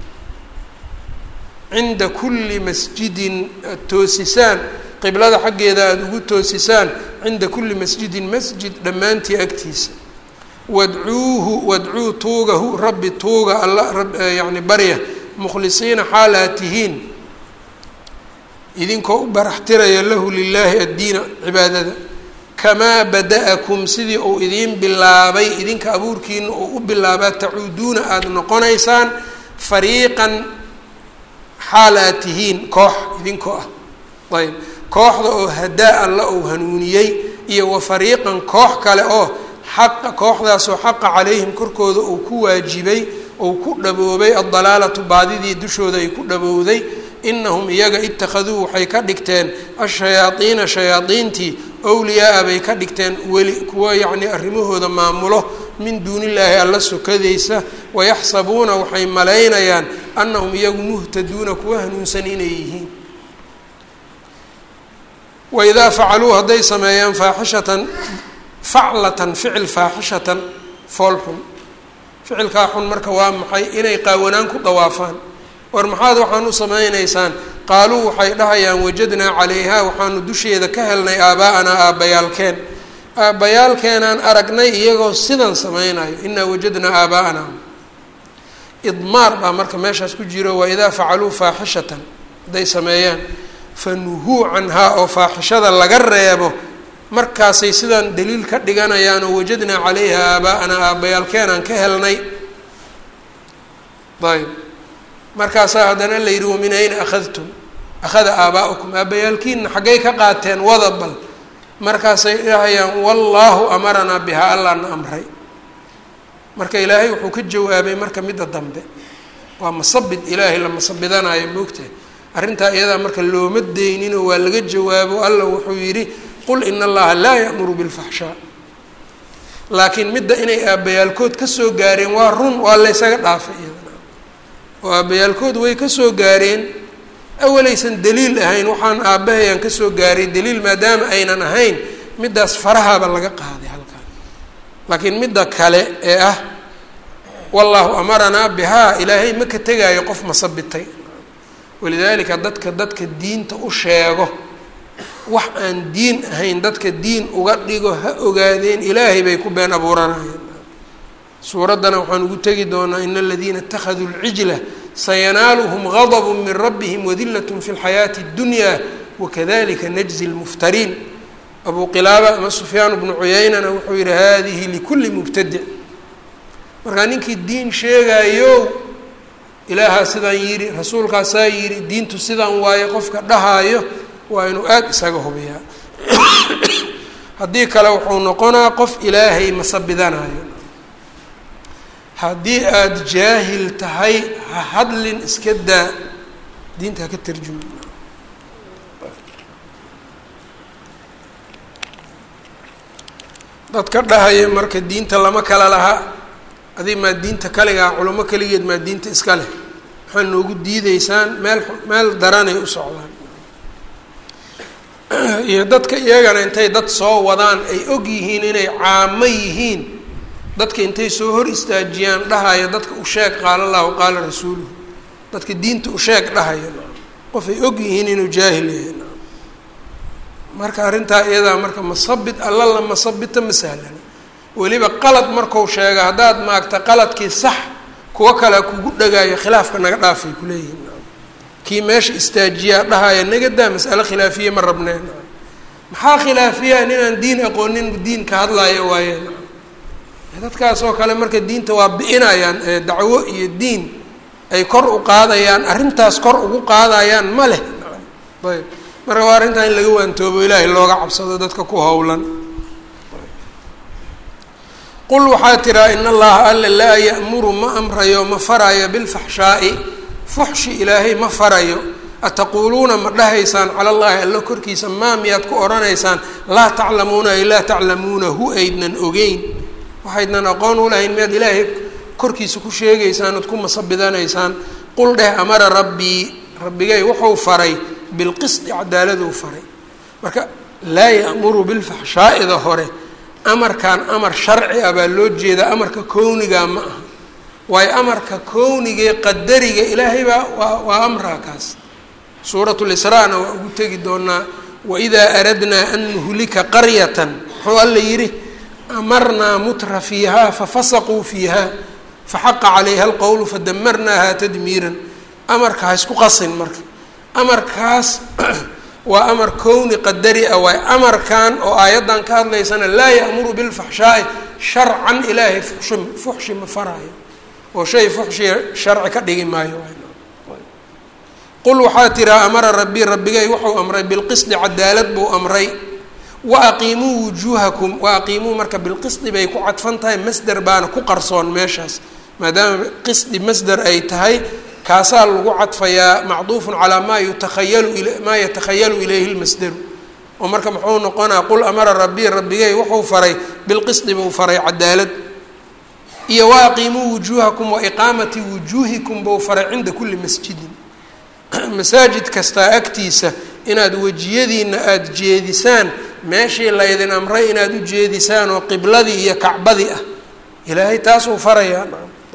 cinda kulli masjidin aada toosisaan qiblada xaggeeda aada ugu toosisaan cinda kulli masjidin masjid dhammaantii agtiisa wadcuuhu wadcuu tuugahu rabbi tuuga alla yani barya mukhlisiina xaal aad tihiin idinkoo u baraxtiraya lahu lilaahi addiina cibaadada kamaa bada-akum sidii uu idiin bilaabay idinka abuurkiina uu u bilaabaa tacuuduuna aada noqonaysaan fariiqan xaal aad tihiin koox idinkoo ah ayb kooxda oo hadaa alla uu hanuuniyey iyo wa fariiqan koox kale oo xaqa kooxdaasoo xaqa calayhim korkooda uu ku waajibay ou ku dhaboobay addalaalatu baadidii dushooda ay ku dhabowday inahum iyaga ittakhaduu waxay ka dhigteen ashayaadiina shayaadiintii wliyaaa bay ka dhigteen weli kuwa yacnii arrimahooda maamulo min duunillaahi alla sokadaysa wayaxsabuuna waxay malaynayaan annahum iyagu muhtaduuna kuwa hanuunsan inay yihiin waidaa facaluu hadday sameeyaan faaxishatan faclatan ficil faaxishatan fool xun ficilkaa xun marka waa maxay inay qaawanaan ku dawaafaan war maxaad waxaan u samaynaysaan qaaluu waxay dhahayaan wajadnaa calayhaa waxaanu dusheeda ka helnay aabaa'anaa aabbayaalkeen aabbayaalkeenaan aragnay iyagoo sidan samaynayo inaa wajadnaa aabaa'anaa idmaar baa marka meeshaas ku jiro waa idaa facaluu faaxishatan hadday sameeyaan fanuhuu canhaa oo faaxishada laga reebo markaasay sidaan daliil ka dhiganayaan oo wajadnaa calayha aabaa'anaa aabbayaalkeenaan ka helnay ayb markaasaa haddana la yidhi wamin ayna akhadtum akhada aabaa'ukum aabbayaalkiina xaggay ka qaateen wada bal markaasay dhahayaan wallaahu amaranaa bihaa allaana amray marka ilaahay wuxuu ka jawaabay marka midda dambe waa masabid ilaahay la masabidanayo moogtahay arrintaa iyadaa marka looma deyninoo waa laga jawaabo alla wuxuu yidhi qul ina allaha laa ya'muru bilfaxshaa laakiin midda inay aabbayaalkood kasoo gaareen waa run waa laysaga dhaafay iyadana oo aabbayaalkood way kasoo gaareen awalaysan daliil ahayn waxaan aabbahayaan kasoo gaaray daliil maadaama aynan ahayn middaas farahaaba laga qaaday halkaan laakiin midda kale ee ah wallaahu amaranaa bihaa ilaahay ma ka tegaayo qof masabitay walidaalika dadka dadka diinta u sheego wax aan diin ahayn dadka diin uga dhigo ha ogaadeen ilaahay bay ku been abuuranayeen suuraddana waxaan ugu tegi doonaa ina aladiina اtakhaduu اlcijla sayanaaluhm gadb min rabbihim wadilat fi اlxayaati اddunya wakadalika najzi اlmuftariin abu qilaaba ama sufyaan bnu cuyeynana wuxuu yihi hadihi likuli mubtadic markaa ninkii diin sheegayo ilaahaa sidaan yidhi rasuulkaasaa yidhi diintu sidaan waaye qofka dhahaayo waa inuu aada isaga hubiyaa haddii kale wuxuu noqonaa qof ilaahay masabidanayo haddii aada jaahil tahay ha hadlin iska daa diinta haka tarjumi dadka dhahaya marka diinta lama kala laha adig maa diinta kaligaa culamo keligeed maa diinta iska leh waxaa noogu diideysaan meel meel daranay u socdaan iyo dadka iyagana intay dad soo wadaan ay og yihiin inay caamo yihiin dadka intay soo hor istaajiyaan dhahaya dadka u sheeg qaala allahu qaala rasuuluhu dadka diinta u sheeg dhahaya qof ay og yihiin inuu jaahil yahay marka arrintaa iyadaa marka masabit alla la masabita ma sahlana weliba qalad marku sheega haddaad maagta qaladkii sax kuwo kale kugu dhagaayo khilaafka naga dhaafay kuleeyihin kii meesha istaajiyaa dhahaya nagadaa mas'alo khilaafiye ma rabneen maxaa khilaafiyaa ninaan diin aqoonin diin ka hadlaayo waayeen dadkaas oo kale marka diinta waa bi'inayaan dacwo iyo diin ay kor u qaadayaan arrintaas kor ugu qaadayaan ma leh ayb marka waa arrintaa in laga waantoobo ilaahay looga cabsado dadka ku howlan qul waxaa tiraa in allaha alle laa ya'muru ma amrayo ma farayo bilfaxshaa'i fuxshi ilaahay ma farayo ataquuluuna ma dhahaysaan cala allahi allo korkiisa maa miyaad ku odhanaysaan laa taclamuuna ay laa taclamuunahu aydnan ogeyn waxaydnan aqoon u lahayn miyaad ilaahay korkiisa ku sheegaysaan ood ku masabidanaysaan qul dheh amara rabbii rabbigay wuxuu faray bilqisdi cadaaladuu faray marka laa ya'muru bilfaxshaa'ida hore amarkan amar sharci ah baa loo jeedaa amarka kownigaa ma aha waayo amarka kownigae qadariga ilaahay baa waa waa amraa kaas suuratu lisraa-na waa ugu tegi doonaa waidaa aradnaa an nuhlika qaryatan muxuu alla yidhi amarnaa mutra fiihaa fafasaquu fiiha faxaqa calayha alqowlu fadamarnaaha tadmiiran amarka ha isku qasin marka amarkaas waa amar kowni qadari ah waay amarkan oo aayaddan ka hadlaysana laa ya'muru bilfaxshaa'i sharcan ilaahay fuxshi fuxshi ma faraayo oo shay fuxshi sharci ka dhigi maayo qul waxaa tiraa amara rabbii rabbigay wuxuu amray bilqisdi cadaalad buu amray wa aqiimuu wujuuhakum wa aqiimuu marka bilqisdi bay ku cadfan tahay masder baana ku qarsoon meeshaas maadaama qisdi masder ay tahay kaasaa lagu cadfayaa macduufun calaa maa yutakhayalu maa yatakhayalu ilayhi lmasderu oo marka muxuu noqonaa qul amara rabbii rabbigay wuxuu faray bilqisdi buu faray cadaalad iyo wa aqiimuu wujuuhakum wa iqaamati wujuuhikum buu faray cinda kulli masjidin masaajid kastaa agtiisa inaad wejiyadiina aada jeedisaan meeshii laydin amray inaad u jeedisaan oo qibladii iyo kacbadii ah ilaahay taasuu farayaa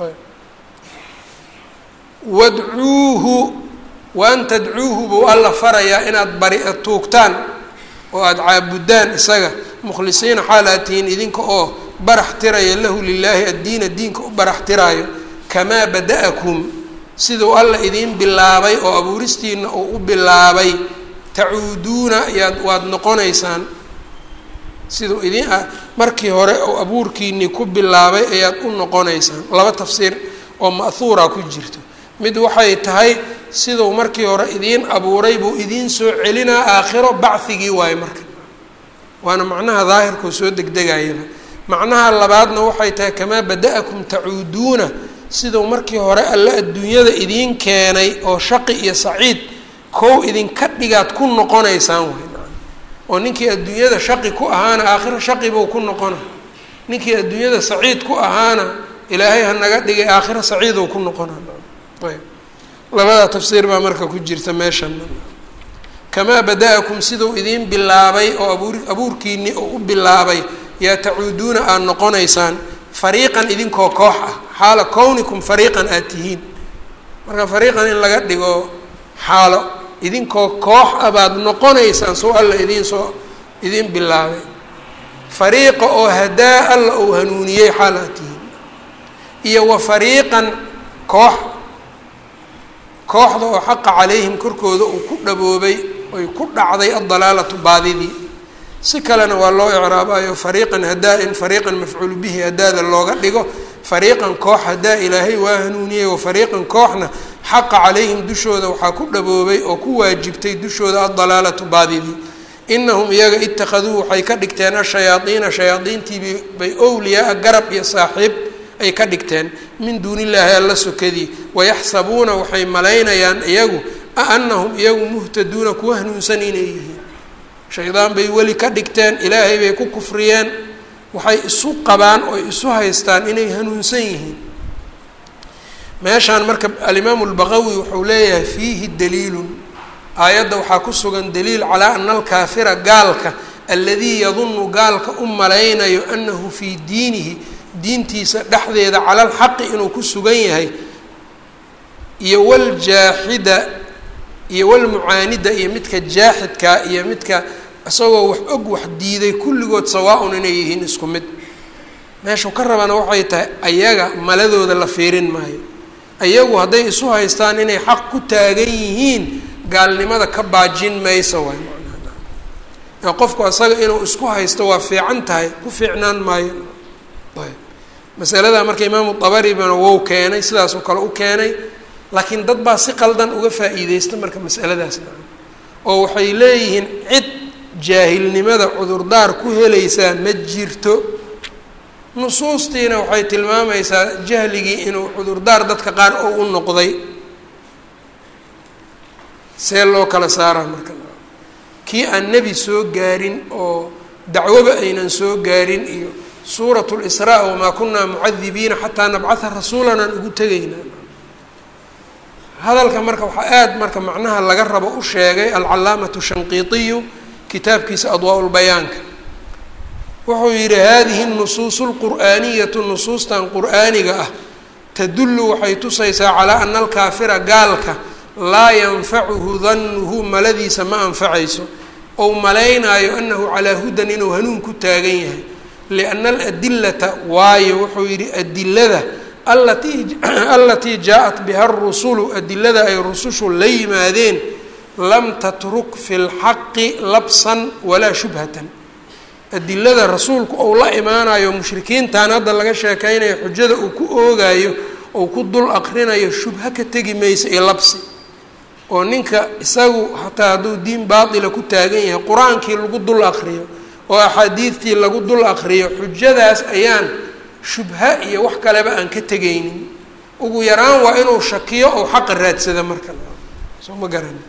wadcuuhu wa an tadcuuhu buu alla farayaa inaad bari tuugtaan oo aada caabudaan isaga mukhlisiina xaal aad tihiin idinka oo barax tiraya lahu lilaahi addiina diinka u barax tiraayo kamaa bada-akum siduu alla idiin bilaabay oo abuuristiina uu u bilaabay tacuuduuna yaad waad noqonaysaan siduu idiin ah markii hore oo abuurkiinii ku bilaabay ayaad u noqonaysaan laba tafsiir oo ma'huura ku jirto mid waxay tahay siduu markii hore idiin abuuray buu idiin soo celinaa aakhiro bacigii waayo marka waana macnaha daahirkoo soo degdegayaba macnaha labaadna waxay tahay kamaa bada-akum tacuuduuna siduu markii hore alle adduunyada idiin keenay oo shaqi iyo saciid kow idinka dhigaad ku noqonaysaan wey oo ninkii adduunyada shaqi ku ahaana aakhiro shaqi buu ku noqona ninkii adduunyada saciid ku ahaana ilaahay ha naga dhigay aakhiro saciidou ku noqona ayb labada tafsiir baa marka ku jirta meeshan kamaa bada-akum siduu idiin bilaabay oo abuur abuurkiinii oo u bilaabay yaa tacuuduuna aada noqonaysaan fariiqan idinkoo koox ah xaala kownikum fariiqan aada tihiin marka fariiqan in laga dhigo xaalo idinkoo koox ah baad noqonaysaan soo alla idiin soo idiin bilaabay fariiqa oo hadaa alla uu hanuuniyey xaal aad tihiin iyo wa fariiqan koox kooxda oo xaqa calayhim korkooda uu ku dhaboobay oy ku dhacday addalaalatu baadidii si kalena waa loo icraabayo fariiqan hadaa in fariiqan mafcuulu bihi hadaada looga dhigo fariiqan koox hadaa ilaahay waa hanuuniyey wa fariiqan kooxna xaqa calayhim dushooda waxaa ku dhaboobay oo ku waajibtay dushooda addalaalatu baadidii inahum iyaga ittakhaduu waxay ka dhigteen ashayaadiina shayaadiintii bay owliyaa garab iyo saaxiib ay ka dhigteen min duuni illaahi alla sokadii wayaxsabuuna waxay malaynayaan iyagu a anahum iyagu muhtaduuna kuwa hanuunsan inay yihiin shaydaan bay weli ka dhigteen ilaahay bay ku kufriyeen waxay isu qabaan oo isu haystaan inay hanuunsan yihiin meeshaan marka alimaamu lbaqawi wuxuu leeyahay fiihi daliilun aayadda waxaa ku sugan daliil calaa ana alkaafira gaalka aladii yadunu gaalka u malaynayo anahu fii diinihi diintiisa dhexdeeda cala alxaqi inuu ku sugan yahay iyo waljaaxida iyo walmucaanida iyo midka jaaxidka iyo midka isagoo wax og wax diiday kulligood sawaa-un inay yihiin isku mid meeshuu ka rabana waxay tahay ayaga maladooda la fiirin maayo ayagu hadday isu haystaan inay xaq ku taagan yihiin gaalnimada ka baajin mayso waay macnaha qofku asaga inuu isku haysto waa fiican tahay ku fiicnaan maayo ayb masalada marka imaamu dabaribana wou keenay sidaasoo kale u keenay laakiin dad baa si qaldan uga faa-iideysta marka masaladaas oo waxay leeyihiin cid jaahilnimada cudurdaar ku helaysaa ma jirto nusuustiina waxay tilmaamaysaa jahligii inuu cudurdaar dadka qaar oo u noqday see loo kala saaraa marka kii aan nebi soo gaarin oo dacwoba aynan soo gaarin iyo suurat lisraa wamaa kunaa mucadibiina xataa nabcatha rasuulan aan ugu tegaynaa hadalka marka waxaa aada marka macnaha laga rabo u sheegay alcalaamatu shanqiitiyu kitaabkiisa adwaa lbayaanka wuxuu yidhi hadihi nusuusu lqur'aaniyatu nusuustan qur'aaniga ah tadullu waxay tusaysaa calaa ana alkaafira gaalka laa yanfacuhu danuhu maladiisa ma anfacayso ou malaynaayo anahu calaa hudan inuu hanuun ku taagan yahay lianna aladilata waayo wuxuu yidhi adilada alatii alatii jaa-at biha arusulu adilada ay rusushu la yimaadeen lam tatruk fi lxaqi labsan walaa shubhatan adilada rasuulku ou la imaanayo mushrikiintan hadda laga sheekeynayo xujada uu ku oogayo ou ku dul aqrinayo shubha ka tegi maysa iyo labsi oo ninka isagu hataa hadduu diin baatila ku taagan yahay qur-aankii lagu dul aqriyo oo axaadiidtii lagu dul aqriyo xujadaas ayaan shubha iyo wax kaleba aan ka tegaynin ugu yaraan waa inuu shakiyo ou xaqa raadsada marka soo ma garan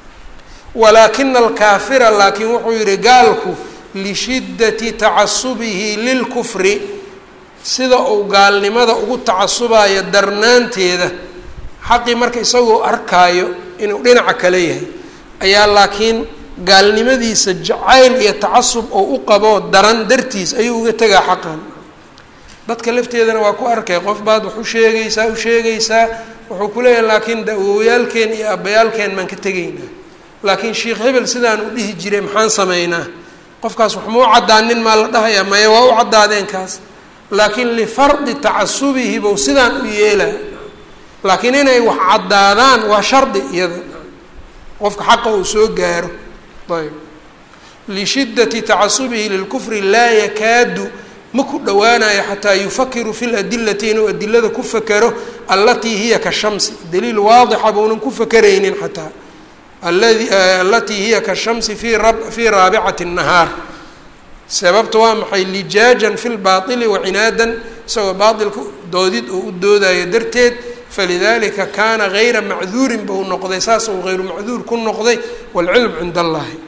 walaakina alkaafira laakiin wuxuu yihi gaalku lishiddati tacasubihi lilkufri sida uu gaalnimada ugu tacasubayo darnaanteeda xaqii marka isagoo arkaayo inuu dhinaca kale yahay ayaa laakiin gaalnimadiisa jacayl iyo tacasub oo u qabo daran dartiis ayuu uga tegaa xaqan dadka lafteedana waa ku arkay qof baad wax u sheegaysaa u sheegaysaa wuxuu ku leeyahay laakiin dawowyaalkeen iyo abayaalkeen maan ka tegaynaa laakiin sheikh hebel sidaan u dhihi jiray maxaan sameynaa qofkaas wax ma u caddaanin maa la dhahayaa maya waa u caddaadeen kaas laakiin lifardi tacasubihi bow sidaan u yeelaa laakiin inay wax caddaadaan waa shardi iyada qofka xaqa uu soo gaaro ayb lishiddati tacasubihi lilkufri laa yakaadu ma ku dhowaanayo xataa yufakiru fi ladilati inuu adilada ku fakero allatii hiya ka shamsi daliil waadixa bounan ku fakeraynin xataa aladi alatii hiya ka shamsi fi ra fii raabicati الnahaar sababta waa maxay lijaajan fi lbaili wacinaadan isagoo baailka doodid oo u doodayo darteed falidalika kaana gayra macduurin bau noqday saas uu hayru macduur ku noqday wاlcilm cind allahi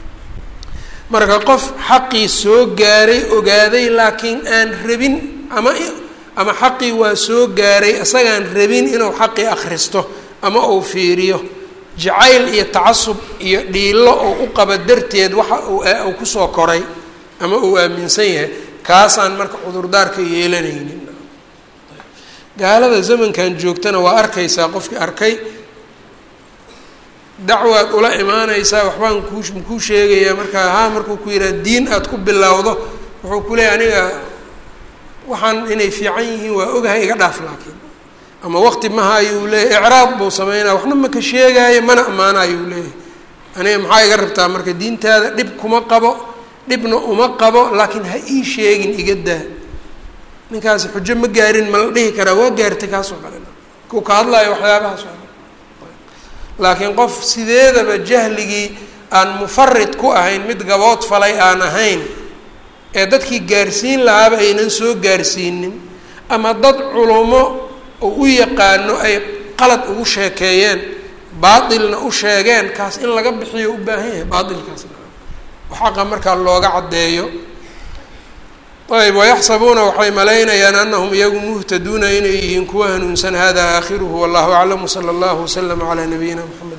marka qof xaqii soo gaaray ogaaday laakiin aan rabin ama ama xaqii waa soo gaaray isagaan rabin inuu xaqii akhristo ama uu fiiriyo jacayl iyo tacasub iyo dhiilo oo u qaba darteed waxa uu kusoo koray ama uu aaminsan yahay kaasaan marka cudurdaarka yeelanaynin gaalada zamankan joogtana waa arkaysaa qofkii arkay dacwaad ula imaanaysaa waxbaan kuu kuu sheegayaa markaa haa markuu ku yidhaha diin aada ku bilowdo wuxuu ku leeyahy aniga waxaan inay fiican yihiin waa ogahay iga dhaaf laakiin ama waqti maha ayuu leeyahy icraab buu sameynaya waxna maka sheegaayo mana ammaanayuu leeyahay aniga maxaa iga rabtaa marka diintaada dhib kuma qabo dhibna uma qabo laakiin ha ii sheegin iga daa ninkaasi xujo ma gaarin ma la dhihi karaa waa gaartay kaasoo kale kuu ka hadlayo waxyaabahaas laakiin qof sideedaba jahligii aan mufarid ku ahayn mid gabood falay aan ahayn ee dadkii gaarsiin lahaaba aynan soo gaarsiinin ama dad culumo oo u yaqaano ay qalad ugu sheekeeyeen baatilna u sheegeen kaas in laga bixiyo u baahan yahay baatilkaasna xaqa markaa looga caddeeyo ayb wayaxsabuuna waxay malaynayaan anahum iyagu muhtaduuna inay yihiin kuwa hanuunsan hada aakhiruhu wallahu aclam wsala allahu waslama calaa nabiyina mxamed